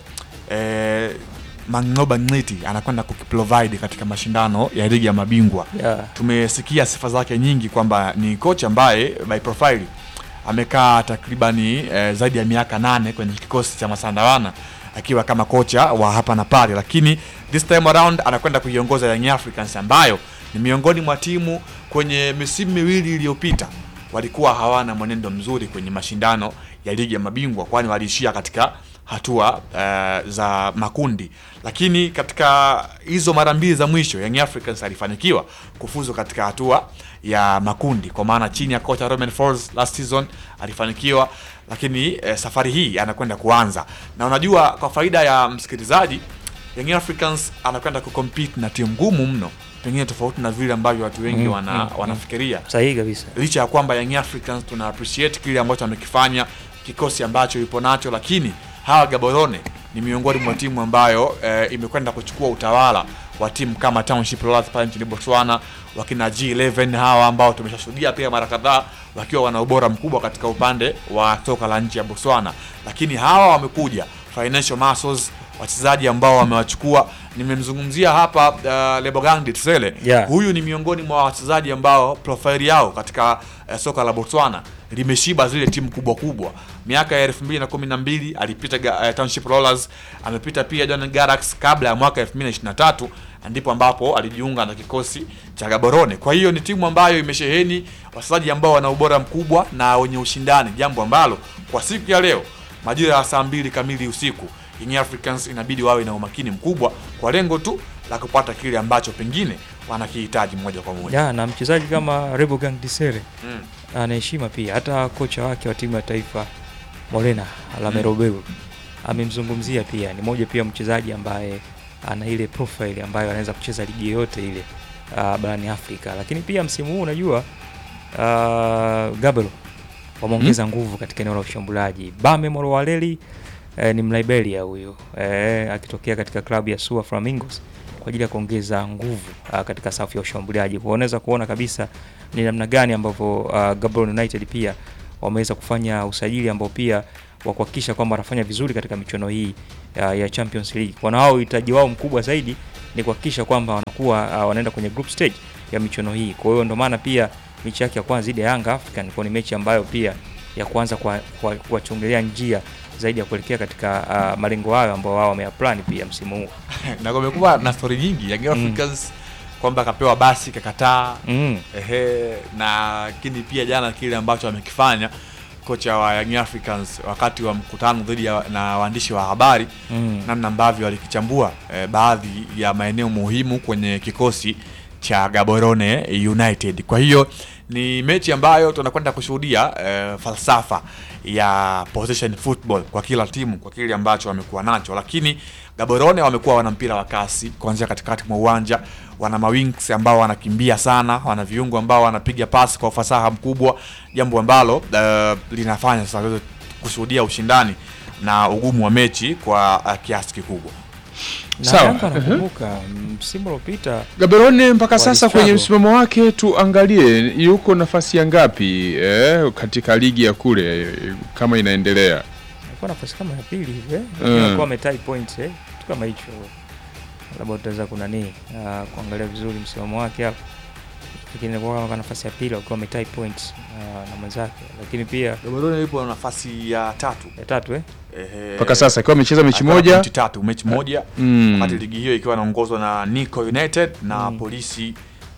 eh, Mang'oba Ng'iti anakwenda kukiprovide katika mashindano ya ligi ya mabingwa. Yeah. Tumesikia sifa zake nyingi kwamba ni kocha ambaye by profile amekaa takribani eh, zaidi ya miaka nane kwenye kikosi cha Masandawana akiwa kama kocha wa hapa na pale, lakini this time around anakwenda kuiongoza Young Africans ambayo ni miongoni mwa timu kwenye misimu miwili iliyopita walikuwa hawana mwenendo mzuri kwenye mashindano ya ligi ya mabingwa, kwani waliishia katika hatua eh, za makundi, lakini katika hizo mara mbili za mwisho Young Africans alifanikiwa kufuzu katika hatua ya makundi, kwa maana chini ya kocha Romain Folz last season alifanikiwa, lakini eh, safari hii anakwenda kuanza, na unajua kwa faida ya msikilizaji, Young Africans anakwenda kucompete na timu ngumu mno, pengine tofauti na vile ambavyo watu wengi Mm, wana, mm, mm. wanafikiria Sahihi kabisa. licha ya kwamba Young Africans tuna appreciate kile ambacho amekifanya kikosi ambacho yupo nacho, lakini hawa Gaborone ni miongoni mwa timu ambayo eh, imekwenda kuchukua utawala wa timu kama Township Rollers pale nchini Botswana, wakina G11 hawa ambao tumeshashuhudia pia mara kadhaa wakiwa wana ubora mkubwa katika upande wa soka la nchi ya Botswana, lakini hawa wamekuja financial muscles, wachezaji ambao wamewachukua. Nimemzungumzia hapa uh, Lebogang Ditsele Yeah. huyu ni miongoni mwa wachezaji ambao profile yao katika eh, soka la Botswana limeshiba zile timu kubwa kubwa. Miaka ya 2012 alipita ga- eh, Township Rollers, amepita pia John Galaxy kabla ya mwaka 2023 ndipo ambapo alijiunga na kikosi cha Gaborone. Kwa hiyo ni timu ambayo imesheheni wachezaji ambao wana ubora mkubwa na wenye ushindani, jambo ambalo kwa siku ya leo majira ya saa mbili kamili usiku Young Africans inabidi wawe na umakini mkubwa kwa lengo tu la kupata kile ambacho pengine wanakihitaji moja kwa moja. Ya, na mchezaji kama Rebogang Disere Mm. ana heshima pia, hata kocha wake wa timu ya taifa Molena Lamerobeu amemzungumzia pia, ni moja pia mchezaji ambaye ana ile profile ambayo anaweza kucheza ligi yoyote ile uh, barani Afrika, lakini pia msimu huu unajua uh, Gabriel wameongeza nguvu katika eneo la ushambuliaji. Bame Molowaleli eh, ni Mliberia huyo eh, akitokea katika klabu ya Sua Flamingos kwa ajili ya kuongeza nguvu uh, katika safu ya ushambuliaji. Kwa unaweza kuona kabisa ni namna gani ambavyo uh, Gaborone United pia wameweza kufanya usajili ambao pia wa kuhakikisha kwamba wanafanya vizuri katika michuano hii uh, ya Champions League. Kwa na wao uhitaji wao mkubwa zaidi ni kuhakikisha kwamba wanakuwa uh, wanaenda kwenye group stage ya michuano hii. Kwa hiyo ndio maana pia mechi yake ya kwanza dhidi ya Yanga African kwa ni mechi ambayo pia ya kuanza kuwachungulia kwa, kwa njia zaidi ya kuelekea katika uh, malengo hayo ambao wao wameyaplani pia msimu huu. na kumekuwa na stori nyingi Young Africans kwamba akapewa basi kakataa Mm. ehe, na lakini pia jana kile ambacho amekifanya kocha wa Young Africans wakati wa mkutano dhidi ya na waandishi wa habari Mm. namna ambavyo alikichambua eh, baadhi ya maeneo muhimu kwenye kikosi cha Gaborone United. Kwa hiyo ni mechi ambayo tunakwenda kushuhudia eh, falsafa ya possession football kwa kila timu kwa kile ambacho wamekuwa nacho, lakini Gaborone wamekuwa wana mpira wa kasi kuanzia katikati mwa uwanja, wana mawings ambao wanakimbia sana, wana viungo ambao wanapiga pasi kwa ufasaha mkubwa, jambo ambalo eh, linafanya sasa tuweze kushuhudia ushindani na ugumu wa mechi kwa uh, kiasi kikubwa. Na Sawa. Yanga nakumbuka msimu uliopita Gaborone mpaka sasa Walistruggle. kwenye msimamo wake tuangalie yuko nafasi ya ngapi eh, katika ligi ya kule eh, kama inaendelea. alikuwa nafasi kama ya pili hivi eh, Mm. mm. alikuwa ametie points eh, kitu kama hicho, labda utaweza kunani uh, kuangalia vizuri msimamo wake hapo, lakini alikuwa kama nafasi ya pili alikuwa ametie points uh, na mwenzake, lakini pia Gaborone yupo na nafasi ya tatu ya tatu eh Ehe. Mpaka sasa akiwa amecheza mechi Alikuwa na moja pointi tatu mechi moja mm. wakati ligi hiyo ikiwa inaongozwa na Nico United na polisi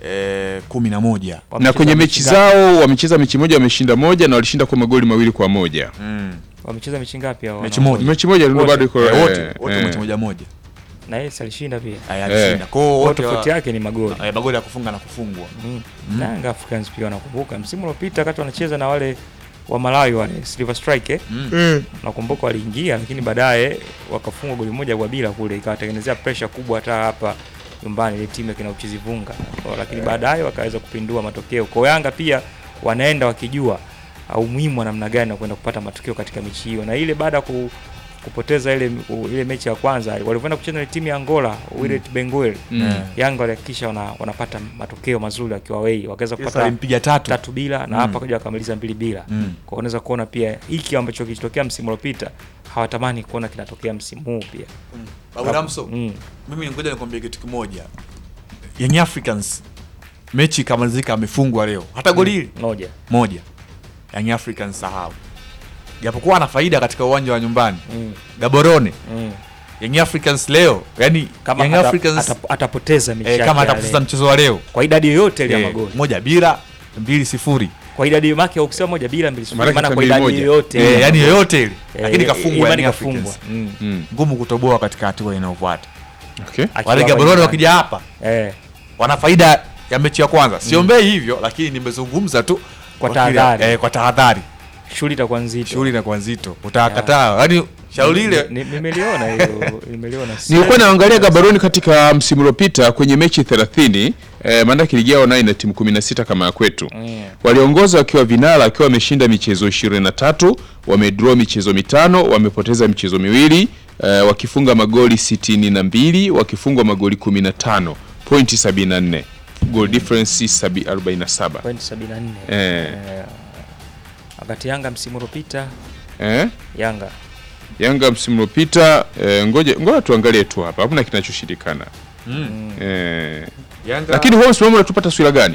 eh, kumi na moja na Wamecheza kwenye mechi ngapi? zao wamecheza mechi moja wameshinda moja na walishinda kwa magoli mawili kwa moja. mm. wamecheza mechi ngapi hao? Mechi wana- moja. Mechi moja ndio Wote. bado iko Eh, eh, wote wote eh. mechi moja moja na yeye si alishinda pia, Aya, alishinda. Kwa hiyo kwa wote wa- tofauti yake ni magoli eh, magoli ya kufunga na kufungwa Mm. Na Yanga Africans pia wanakumbuka msimu uliopita wakati wanacheza na wale wa Malawi wale Silver Strike eh? mm. nakumbuka waliingia lakini baadaye wakafungwa goli moja kwa bila kule, ikawatengenezea pressure kubwa hata hapa nyumbani ile timu ya kina Uchizivunga, Kwa- lakini baadaye wakaweza kupindua matokeo. Kwa Yanga pia wanaenda wakijua uh, umuhimu wa namna gani wa kwenda kupata matokeo katika mechi hiyo, na ile baada ya ku, kupoteza ile ile mechi ya kwanza walivyoenda kucheza na timu ya Angola Wydad Benguela Mm. Yanga walihakikisha wana, wanapata matokeo mazuri wakiwa wei, wakaweza Sasa kupata alimpiga tatu tatu bila na Mm. hapa kaja wakamaliza mbili bila Mm. kwa unaweza kuona pia hiki ambacho kilitokea msimu uliopita hawatamani kuona kinatokea msimu huu pia Babu Ramso mm. mimi ngoja nikwambie kitu kimoja Young Africans mechi ikamalizika amefungwa leo hata goli hili moja moja Young Africans sahau japokuwa ana faida katika uwanja wa nyumbani mm. Gaborone Mm. Young Africans leo yani kama Young ata, Africans ata, atapoteza mechi eh, yake kama ya atapoteza leo. mchezo wa leo kwa idadi yoyote ile ya eh, magoli moja bila mbili sifuri kwa idadi make ukisema moja bila mbili sifuri, Maana maana kwa mbili idadi moja. yoyote eh, ile. yani yoyote ile Eh, lakini eh, kafungwa imani Young kafungwa. Africans Mm. Mm. ngumu kutoboa katika hatua inayofuata Okay. Akiwa wale hapa Gaborone nyumbani. wakija hapa eh, wana faida ya mechi ya kwanza siombei hivyo lakini nimezungumza tu Kwa kile- tahadhari. eh, kwa tahadhari shughuli itakuwa nzito shughuli inakuwa nzito utakataa yani shauri ile Ni- ni- nimeliona hiyo nimeliona Nilikuwa naangalia Gaborone katika msimu uliopita kwenye mechi 30 eh, maanake ligi yao nayo ina timu 16 kama ya kwetu. Mm. Waliongoza wakiwa vinara wakiwa wameshinda michezo 23, wamedraw michezo mitano, wamepoteza michezo miwili, eh, wakifunga magoli 62, wakifungwa magoli 15, pointi 74. Goal difference sabi- 47. point 74 Eh. Eh, wakati Yanga msimu uliopita Eh? Yanga Yanga msimu uliopita eh, ngoja ngoja tuangalie tu hapa. Hakuna kinachoshindikana. mm. Eh, Yanga lakini huo msimamo unatupa taswira gani?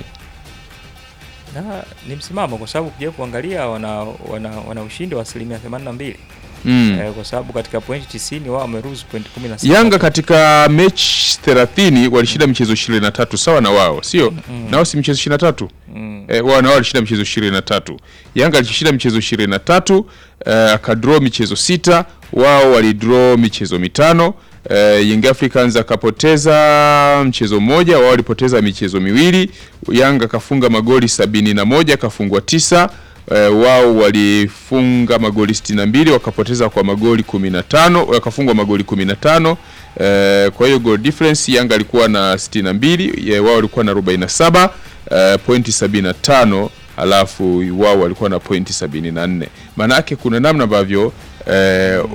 na ni msimamo kwa sababu ukija kuangalia wana, wana, wana ushindi wa asilimia 82 Mm. eh, kwa sababu katika pointi 90 wao wameruhusu pointi 16 Yanga katika mechi 30 walishinda michezo 23 sawa na wao, sio? Nao si michezo 23? mm. Eh, wao na wao walishinda michezo 23. Yanga alishinda michezo 23, eh, akadraw michezo sita, wao walidraw michezo mitano. Eh, Young Africans akapoteza mchezo mmoja, wao walipoteza michezo miwili. Yanga kafunga magoli sabini na moja, kafungwa tisa. eh, wao walifunga magoli 62 wakapoteza kwa magoli 15 wakafungwa magoli 15 eh, kwa hiyo goal difference Yanga alikuwa na 62 ye, wao walikuwa na 47 eh, pointi 75 alafu wao walikuwa na pointi 74 maana yake kuna namna ambavyo eh,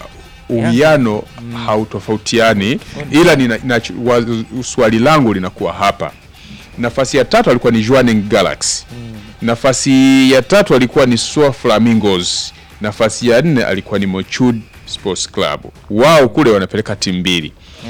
uwiano hautofautiani ila nina, na, wa, swali langu linakuwa hapa nafasi ya tatu alikuwa ni Jwaneng Galaxy nafasi ya tatu alikuwa ni Soa Flamingos nafasi ya nne alikuwa ni Mochud Sports Club wao kule wanapeleka timu mbili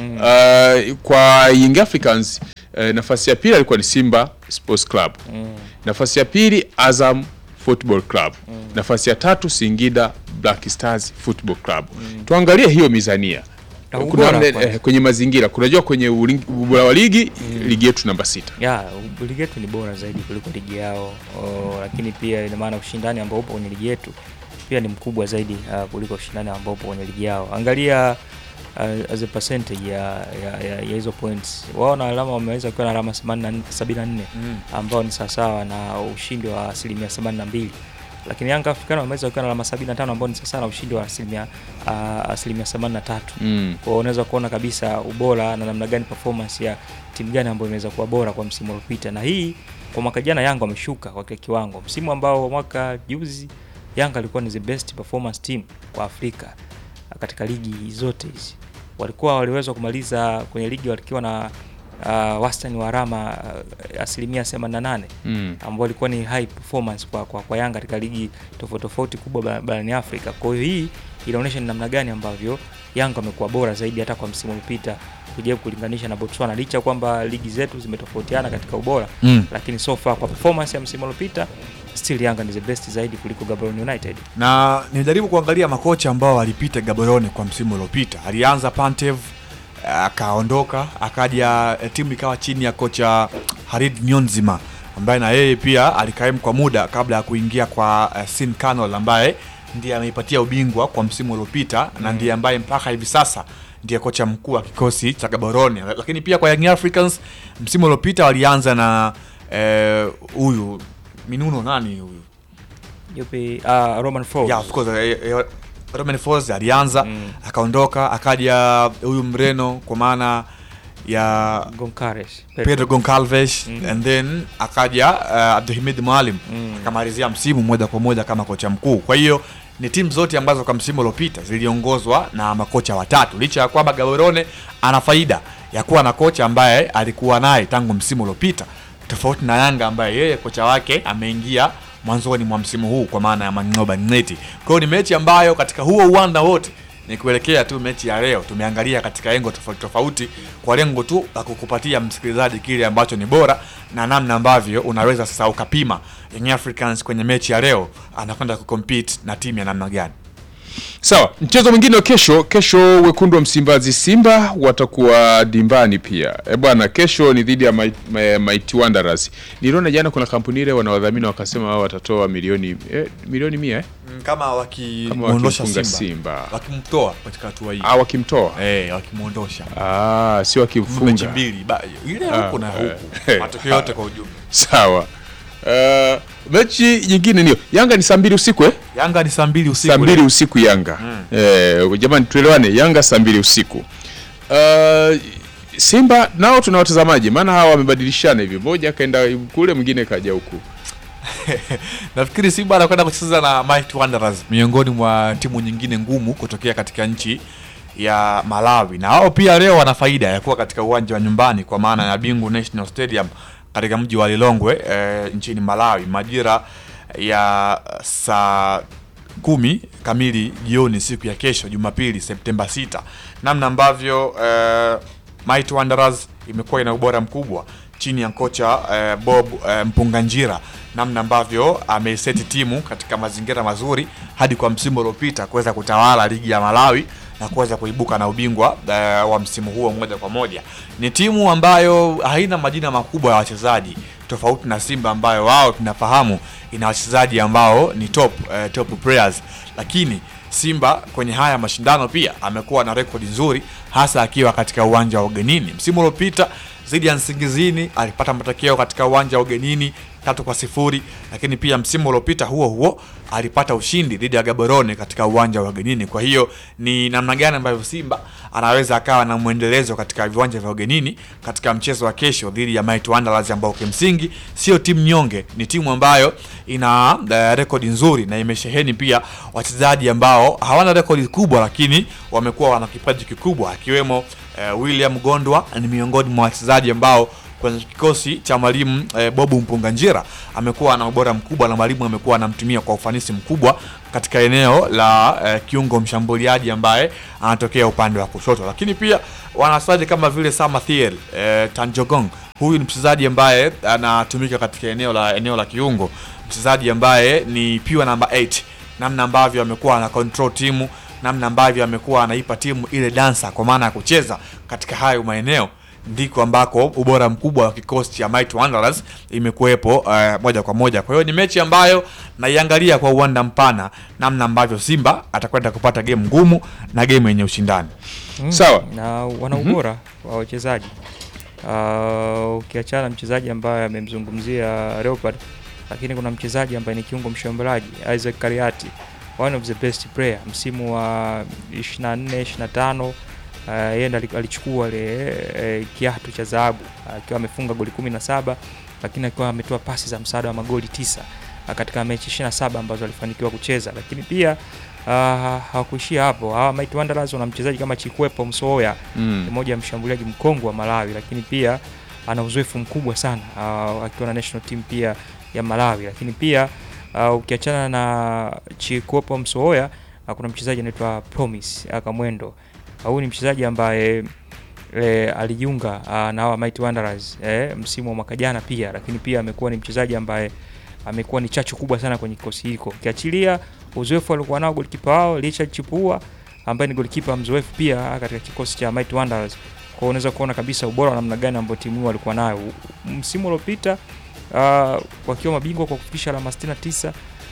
uh, kwa Young Africans uh, nafasi ya pili alikuwa ni Simba Sports Club nafasi ya pili Azam Football Club nafasi ya tatu Singida Black Stars Football Club tuangalie hiyo mizania Na kuna ubora mne- kwanza. eh, kwenye mazingira kunajua kwenye uling- ubora wa ligi ligi yetu namba sita ya ligi yetu ni bora zaidi kuliko ligi yao o, lakini pia ina maana ushindani ambao upo kwenye ligi yetu pia ni mkubwa zaidi uh, kuliko ushindani ambao upo kwenye ligi yao angalia uh, as a percentage ya, ya, ya, ya hizo points wao na alama wameweza kuwa na alama 84 74 ambao ni sawasawa na ushindi wa asilimia 82 lakini Yanga Africano wameweza kuwa na alama 75 ambao ni sawasawa na ushindi wa asilimia uh, asilimia 83 mm. kwa hiyo unaweza kuona kabisa ubora na namna gani performance ya timu gani ambayo imeweza kuwa bora kwa msimu uliopita, na hii kwa mwaka jana Yanga wameshuka kwa kile kiwango. Msimu ambao mwaka juzi Yanga alikuwa ni the best performance team kwa Afrika katika ligi zote hizi, walikuwa waliweza kumaliza kwenye ligi wakiwa na uh, wastani wa alama uh, asilimia 88 Mm. ambao ilikuwa ni high performance kwa, kwa, kwa Yanga katika ligi tofauti tofauti kubwa ba- barani Afrika. Kwa hiyo hii inaonyesha ni namna gani ambavyo Yanga wamekuwa bora zaidi hata kwa msimu uliopita kujaribu kulinganisha na Botswana, licha ya kwamba ligi zetu zimetofautiana katika ubora Mm. lakini so far kwa performance ya msimu uliopita still Yanga ni the best zaidi kuliko Gaborone United. na nijaribu kuangalia makocha ambao walipita Gaborone kwa msimu uliopita. Alianza Pantev akaondoka, akaja eh, timu ikawa chini ya kocha Harid Nyonzima ambaye na yeye pia alikaimu kwa muda kabla ya kuingia kwa uh, Sin Canol ambaye ndiye ameipatia ubingwa kwa msimu uliopita na ndiye ambaye mpaka hivi sasa ndiye kocha mkuu wa kikosi cha Gaborone. Lakini pia kwa Young Africans msimu uliopita walianza na eh, huyu Minuno nani huyu Yupi uh, Roman Falls. Yeah, of course. eh, eh, Romain Folz alianza Mm. akaondoka, akaja huyu Mreno kwa maana ya Goncalves. Pedro Goncalves Mm. and then akaja uh, Abdulhamid Mwalim Mm. akamalizia msimu moja kwa moja kama kocha mkuu. Kwa hiyo ni timu zote ambazo kwa msimu uliopita ziliongozwa na makocha watatu, licha ya kwamba Gaborone ana faida ya kuwa na kocha ambaye alikuwa naye tangu msimu uliopita, tofauti na Yanga ambaye yeye kocha wake ameingia mwanzoni mwa msimu huu kwa maana ya Mangoba Neti. Kwa hiyo ni mechi ambayo katika huo uwanda wote ni kuelekea tu mechi ya leo tumeangalia katika engo tofauti tofauti kwa lengo tu la kukupatia msikilizaji kile ambacho ni bora na namna ambavyo unaweza sasa ukapima Young Africans kwenye mechi ya leo anakwenda kucompete na timu ya namna gani. Sawa, mchezo mwingine wa kesho. Kesho wekundu wa Msimbazi Simba watakuwa dimbani pia. E bwana, kesho ni dhidi ya Might- Ma- Mighty Wanderers. Niliona jana kuna kampuni ile wanawadhamini wakasema wao watatoa milioni eh, milioni mia eh? Kama Kama wakimwondosha wakimfunga Simba, Simba. wakimtoa katika hatua hii Ah, wakimtoa eh, wakimwondosha ah, si mechi wakimfunga. mbili ba- ile Ah, huku na eh, huku eh, matokeo yote kwa ujumla. Sawa. Uh, mechi nyingine niyo Yanga ni saa mbili usiku eh? Yanga ni saa mbili usiku saa mbili leo. usiku Yanga eh, jamani tuelewane, Yanga saa mbili usiku. Uh, Simba nao tuna watazamaji, maana hawa wamebadilishana hivi, mmoja akaenda kule, mwingine kaja huku. Nafikiri Simba anakwenda kucheza na Mighty Wanderers, miongoni mwa timu nyingine ngumu kutokea katika nchi ya Malawi, na wao pia leo wana faida ya kuwa katika uwanja wa nyumbani kwa maana ya Bingu National Stadium katika mji wa Lilongwe e, nchini Malawi majira ya saa kumi kamili jioni siku ya kesho Jumapili Septemba 6. Namna ambavyo eh, Mighty Wanderers imekuwa ina ubora mkubwa chini ya kocha eh, Bob eh, Mpunganjira, namna ambavyo ameiseti timu katika mazingira mazuri hadi kwa msimu uliopita kuweza kutawala ligi ya Malawi na kuweza kuibuka na ubingwa eh, wa msimu huo moja kwa moja. Ni timu ambayo haina majina makubwa ya wachezaji tofauti na Simba ambayo wao tunafahamu ina wachezaji ambao ni top, eh, top players, lakini Simba kwenye haya mashindano pia amekuwa na rekodi nzuri, hasa akiwa katika uwanja wa ugenini. Msimu uliopita dhidi ya Nsingizini alipata matokeo katika uwanja wa ugenini tatu kwa sifuri, lakini pia msimu uliopita huo huo alipata ushindi dhidi ya Gaborone katika uwanja wa ugenini. Kwa hiyo ni namna gani ambavyo Simba anaweza akawa na mwendelezo katika viwanja vya ugenini katika mchezo wa kesho dhidi ya Mighty Wanderers ambao kimsingi sio timu nyonge, ni timu ambayo ina uh, rekodi nzuri na imesheheni pia wachezaji ambao hawana rekodi kubwa, lakini wamekuwa wana kipaji kikubwa akiwemo uh, William Gondwa ni miongoni mwa wachezaji ambao kwenye kikosi cha mwalimu eh, Bobu Mpunganjira amekuwa na ubora mkubwa na mwalimu amekuwa anamtumia kwa ufanisi mkubwa katika eneo la eh, kiungo mshambuliaji ambaye anatokea upande wa kushoto, lakini pia wanachezaji kama vile Samathiel eh, Tanjogong. Huyu ni mchezaji ambaye anatumika katika eneo la eneo la kiungo, mchezaji ambaye ni pure number 8 namna ambavyo amekuwa ana control timu, namna ambavyo amekuwa anaipa timu ile dansa, kwa maana ya kucheza katika hayo maeneo ndiko ambako ubora mkubwa wa kikosi cha Mighty Wanderers imekuwepo uh, moja kwa moja. Kwa hiyo ni mechi ambayo naiangalia kwa uwanda mpana, namna ambavyo Simba atakwenda kupata game ngumu na game yenye ushindani. Mm, Sawa. na wana ubora wa wachezaji uh, ukiachana na mchezaji ambaye amemzungumzia Leopard, lakini kuna mchezaji ambaye ni kiungo mshambuliaji Isaac Kariati, one of the best player msimu wa 24 25 Uh, yeye ndo ali- alichukua ile eh, kiatu cha dhahabu akiwa amefunga goli 17 lakini akiwa ametoa pasi za msaada wa magoli tisa uh, katika mechi 27 ambazo alifanikiwa kucheza, lakini pia uh, hawakuishia hapo. Hawa Mighty Wanderers wana mchezaji kama Chikwepo Msoya Mm. ni mmoja ya mshambuliaji mkongwe wa Malawi, lakini pia ana uzoefu mkubwa sana uh, akiwa na national team pia ya Malawi, lakini pia uh, ukiachana na Chikwepo Msoya uh, kuna mchezaji anaitwa Promise Akamwendo. Uh, Huyu ni mchezaji ambaye e, alijiunga uh, na hawa Mighty Wanderers eh, msimu wa mwaka jana pia, lakini pia amekuwa ni mchezaji ambaye amekuwa ni chachu kubwa sana kwenye kikosi hiko, ukiachilia uzoefu aliokuwa nao golikipa wao Richard Chipua ambaye ni golikipa mzoefu pia katika kikosi cha Mighty Wanderers. Kwa hiyo unaweza kuona kabisa ubora wa namna gani ambao timu hiyo walikuwa nayo U- msimu uliopita, uh, wakiwa mabingwa kwa kufikisha alama 69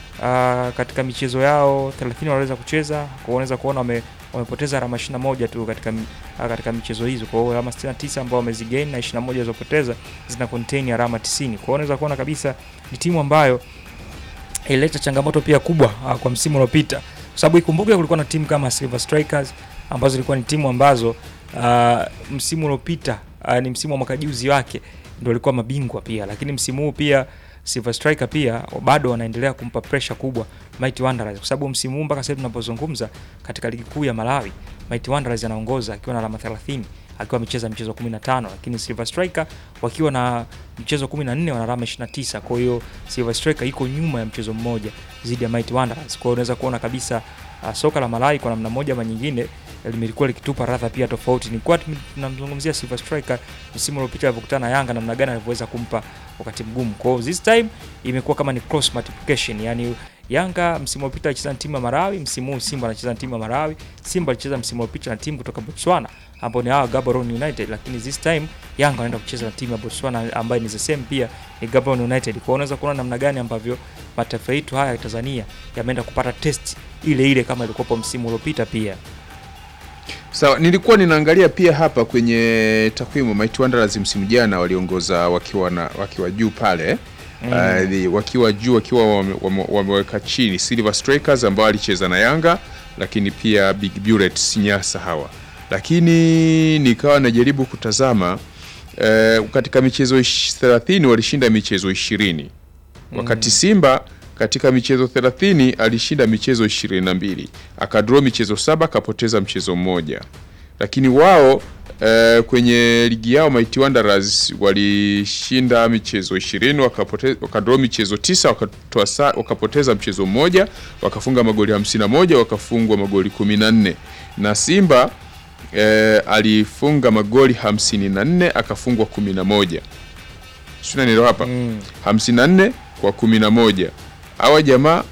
uh, katika michezo yao 30 waliweza kucheza. Kwa hiyo unaweza kuona wame, wamepoteza alama 21 tu katika m- uh, katika michezo hizo. Kwa hiyo alama 69 ambao wamezigain na 21 walizopoteza zina contain alama 90. Kwa hiyo unaweza kuona kabisa ni timu ambayo ilileta changamoto pia kubwa uh, kwa msimu uliopita, kwa sababu ikumbuke kulikuwa na timu kama Silver Strikers ambazo zilikuwa ni timu ambazo uh, msimu uliopita uh, ni msimu wa mwaka juzi wake ndio walikuwa mabingwa pia, lakini msimu huu pia Silver Striker pia bado wanaendelea kumpa pressure kubwa Mighty Wanderers kwa sababu msimu huu mpaka sasa tunapozungumza katika ligi kuu ya Malawi Mighty Wanderers anaongoza akiwa na alama 30 akiwa amecheza michezo 15, lakini Silver Striker wakiwa na mchezo 14 wana alama 29. Kwa hiyo Silver Striker iko nyuma ya mchezo mmoja dhidi ya Mighty Wanderers. Kwa hiyo unaweza kuona kabisa uh, soka la Malawi kwa namna moja ama nyingine limekuwa likitupa radha pia tofauti. Ni kwa tunamzungumzia Silver Striker msimu uliopita alipokutana na Yanga, namna gani alivyoweza kumpa wakati mgumu. Kwa hiyo this time imekuwa kama ni cross multiplication, yani Yanga msimu uliopita alicheza na timu ya Malawi, msimu huu Simba anacheza na timu ya Malawi. Simba alicheza msimu uliopita na timu kutoka Botswana ambao ni hawa Gaborone United, lakini this time Yanga anaenda kucheza na timu ya Botswana ambayo ni the same pia ni Gaborone United. Kwa hiyo unaweza kuona namna gani ambavyo mataifa yetu haya ya Tanzania yameenda kupata test ile ile kama ilikuwa msimu uliopita pia. Sawa, nilikuwa ninaangalia pia hapa kwenye takwimu Mighty Wanderers msimu jana waliongoza wakiwa na wakiwa juu pale mm. uh, wakiwa juu wakiwa wame- wame- wameweka chini Silver Strikers ambao alicheza na Yanga, lakini pia Big Bullets Nyasa hawa, lakini nikawa najaribu kutazama uh, katika michezo ish- 30 walishinda michezo 20 wakati Simba katika michezo 30 alishinda michezo 22, akadraw michezo saba, akapoteza mchezo mmoja. Lakini wao eh, kwenye ligi yao Mighty Wanderers walishinda michezo 20, wakapoteza wakadraw michezo tisa, wakatoa sa, wakapoteza mchezo mmoja, wakafunga magoli 51, wakafungwa magoli 14. Na Simba eh, alifunga magoli 54, akafungwa 11. Sio unanielewa hapa? Mm. 54 kwa 11. Hawa jamaa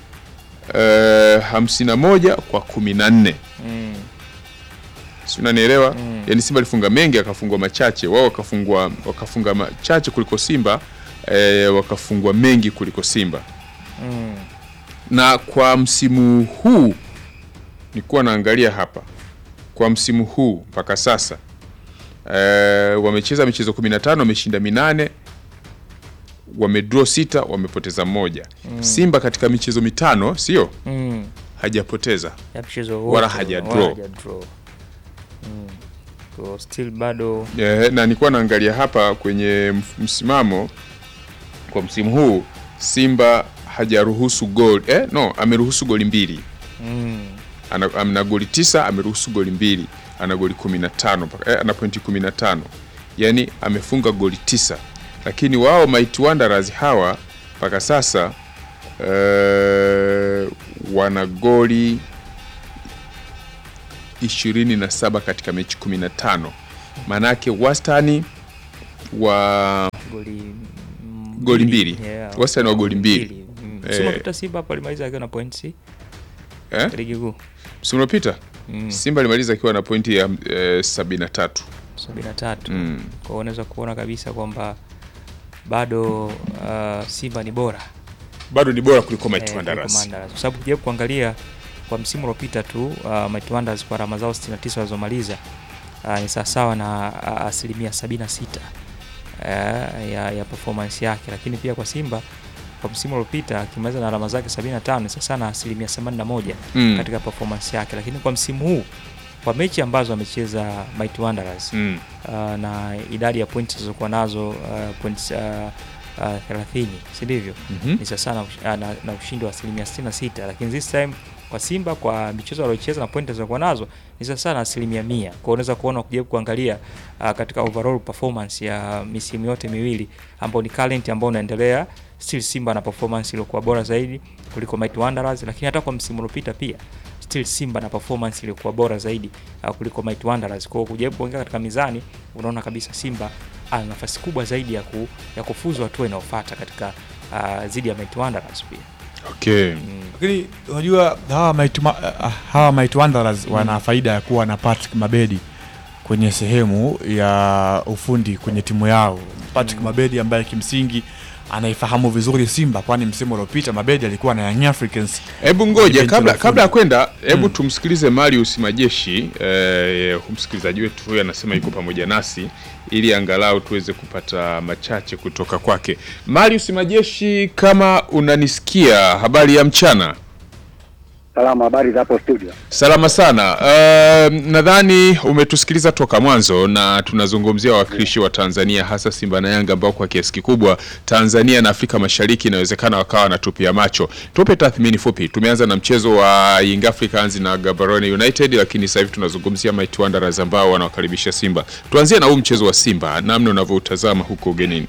eh, 51 kwa 14. Mm. Si unanielewa? Mm. Yaani Simba alifunga mengi akafungwa machache, wao wakafungwa wakafunga machache kuliko Simba eh, wakafungwa mengi kuliko Simba. Mm. Na kwa msimu huu nilikuwa naangalia hapa kwa msimu huu mpaka sasa eh, wamecheza michezo 15 wameshinda minane wamedraw sita wamepoteza moja Simba katika michezo mitano sio mm. hajapoteza ya mchezo Wala wote, haja wala draw. haja draw. Mm. Kwa still bado Eh, na nilikuwa naangalia hapa kwenye mf- msimamo kwa msimu huu Simba hajaruhusu goli eh, no ameruhusu goli mbili mm. ana, ana goli tisa ameruhusu goli mbili ana goli 15 mpaka- eh, ana pointi 15 yani amefunga goli tisa lakini wao Might Wanderers hawa mpaka sasa eh, wana goli 27 katika mechi 15 maanake wastani wa goli mm, Goli mbili. Yeah, Wastani wa goli mbili. Mm. Eh. Msimu uliopita Simba hapo alimaliza akiwa na points eh? ligi kuu msimu uliopita Mm. Simba alimaliza akiwa na pointi ya eh, 73 sabini na tatu Mm. kwa hiyo unaweza kuona kabisa kwamba bado uh, Simba ni bora bado ni bora kuliko Might eh, Wanderers. kuliko Wanderers. kwa sababu kujaribu kuangalia kwa msimu uliopita tu uh, Might Wanderers kwa alama zao 69 walizomaliza uh, ni sawasawa na uh, asilimia 76 uh, ya, ya performance yake, lakini pia kwa Simba kwa msimu uliopita akimaliza na alama zake 75 ni sawasawa na asilimia 81 Mm. katika performance yake, lakini kwa msimu huu kwa mechi ambazo amecheza Might Wanderers Mm. uh, na idadi ya pointi zilizokuwa nazo uh, points uh, uh, 30 si ndivyo? Mhm. Ni sawa na, ush- uh, na, na ushindi wa asilimia 66, lakini this time kwa Simba kwa michezo waliocheza na pointi zilizokuwa nazo ni sawa sawa na asilimia mia. Kwa hiyo unaweza kuona ukijaribu kuangalia uh, katika overall performance ya misimu yote miwili ambao ni current ambao unaendelea, still Simba na performance iliyokuwa bora zaidi kuliko Might Wanderers, lakini hata kwa msimu uliopita pia still Simba na performance iliyokuwa bora zaidi uh, kuliko Might Wanderers. Kwa hiyo kujaribu kuongea katika mizani, unaona kabisa Simba ana nafasi kubwa zaidi ya, ku, ya kufuzu hatua inayofuata katika uh, zidi ya Might Wanderers pia. Okay. Lakini unajua hawa Might Ma- ah, hawa Might Wanderers wana faida ya kuwa na Patrick Mabedi kwenye sehemu ya ufundi kwenye timu yao. Patrick Mabedi ambaye kimsingi anaifahamu vizuri Simba, kwani msimu uliopita Mabedi alikuwa na Young Africans. Hebu ngoja Benchi kabla la kabla ya ufundi. kwenda, hebu Mm. tumsikilize Marius Majeshi eh, msikilizaji wetu huyu anasema yuko pamoja nasi ili angalau tuweze kupata machache kutoka kwake. Marius Majeshi, kama unanisikia, habari ya mchana. Salama, habari za hapo studio? Salama sana. Uh, nadhani umetusikiliza toka mwanzo na tunazungumzia wawakilishi wa Tanzania hasa Simba na Yanga ambao kwa kiasi kikubwa Tanzania na Afrika Mashariki inawezekana wakawa wanatupia macho. Tupe tathmini fupi. Tumeanza na mchezo wa Young Africans na Gaborone United, lakini sasa hivi tunazungumzia Might Wanderers ambao wanawakaribisha Simba. Tuanzie na huu mchezo wa Simba, namna unavyoutazama huko ugenini.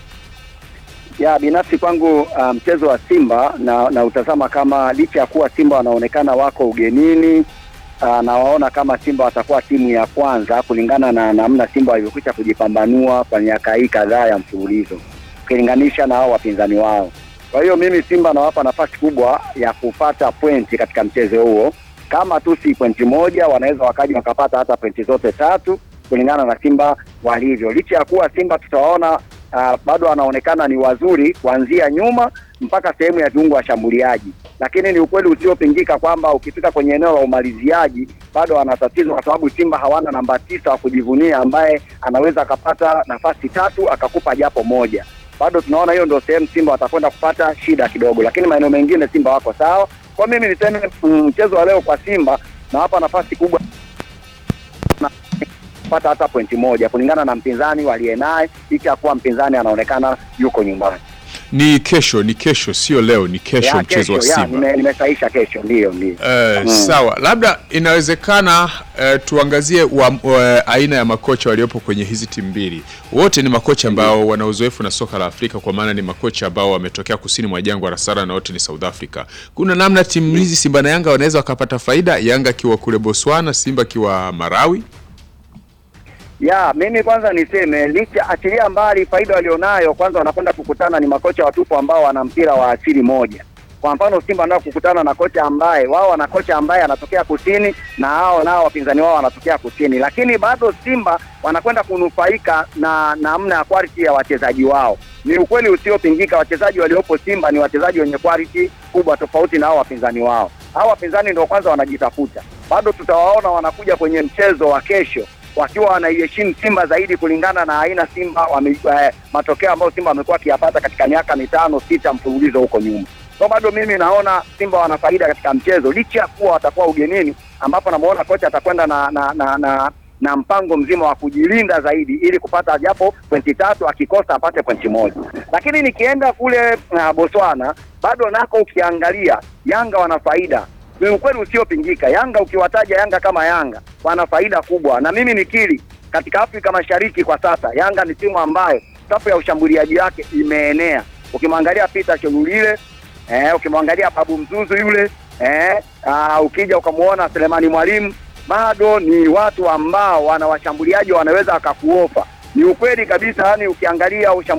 Ya binafsi kwangu uh, mchezo wa Simba na, na utazama kama licha ya kuwa Simba wanaonekana wako ugenini uh, na waona kama Simba watakuwa timu ya kwanza kulingana na namna Simba walivyokwisha kujipambanua kwa miaka hii kadhaa ya mfululizo ukilinganisha na hao wapinzani wao. Kwa hiyo mimi Simba nawapa nafasi kubwa ya kupata pointi katika mchezo huo, kama tu si pointi moja, wanaweza wakaja wakapata hata pointi zote tatu kulingana na Simba walivyo, licha ya kuwa Simba tutawaona uh, bado wanaonekana ni wazuri kuanzia nyuma mpaka sehemu ya viungo washambuliaji, lakini ni ukweli usiopingika kwamba ukifika kwenye eneo la umaliziaji bado wana tatizo, kwa sababu Simba hawana namba tisa wa kujivunia ambaye anaweza akapata nafasi tatu akakupa japo moja. Bado tunaona hiyo ndio sehemu Simba watakwenda kupata shida kidogo, lakini maeneo mengine Simba wako sawa. Kwa mimi niseme mm, mchezo wa leo kwa Simba nawapa nafasi kubwa na kupata hata pointi moja kulingana na mpinzani waliye naye, licha ya kuwa mpinzani anaonekana yuko nyumbani. Ni kesho, ni kesho, sio leo, ni kesho Ya, mchezo wa ya, Simba. nime- nimesahisha kesho, ndio ndio. Eh, Mm. Sawa, labda inawezekana eh, tuangazie wa, wa, aina ya makocha waliopo kwenye hizi timu mbili. Wote ni makocha ambao wana uzoefu na soka la Afrika, kwa maana ni makocha ambao wametokea kusini mwa jangwa la Sahara na wote ni South Africa. Kuna namna timu hizi Simba na Yanga wanaweza wakapata faida, Yanga akiwa kule Botswana, Simba akiwa Marawi. Ya, mimi kwanza niseme licha, achilia mbali faida walionayo, kwanza wanakwenda kukutana ni makocha watupu ambao wana mpira wa asili moja. Kwa mfano Simba nao kukutana na kocha ambaye wao wana kocha ambaye anatokea kusini na hao nao wapinzani wao wanatokea kusini, lakini bado Simba wanakwenda kunufaika na namna ya quality ya wachezaji wao. Ni ukweli usiopingika, wachezaji waliopo Simba ni wachezaji wenye quality kubwa, tofauti na hao wapinzani wao. Hao wapinzani ndio kwanza wanajitafuta, bado tutawaona wanakuja kwenye mchezo wa kesho wakiwa wanaiheshimu Simba zaidi kulingana na aina Simba wame, eh, matokeo ambayo Simba wamekuwa akiyapata katika miaka mitano sita mfululizo huko nyuma. So bado mimi naona Simba wana faida katika mchezo licha ya kuwa watakuwa ugenini, ambapo namuona kocha atakwenda na na, na, na na mpango mzima wa kujilinda zaidi ili kupata japo pointi tatu, akikosa apate pointi moja. Lakini nikienda kule uh, Botswana bado nako ukiangalia Yanga wana faida ni ukweli usiopingika. Yanga ukiwataja Yanga kama Yanga wana faida kubwa, na mimi nikiri katika Afrika Mashariki kwa sasa Yanga ni timu ambayo safu ya ushambuliaji wake imeenea. Ukimwangalia Peter Chelulile eh, ukimwangalia Babu Mzuzu yule eh, aa, ukija ukamwona Selemani Mwalimu bado ni watu ambao wana washambuliaji wanaweza wakakuofa. Ni ukweli kabisa, yani ukiangalia ushambuliaji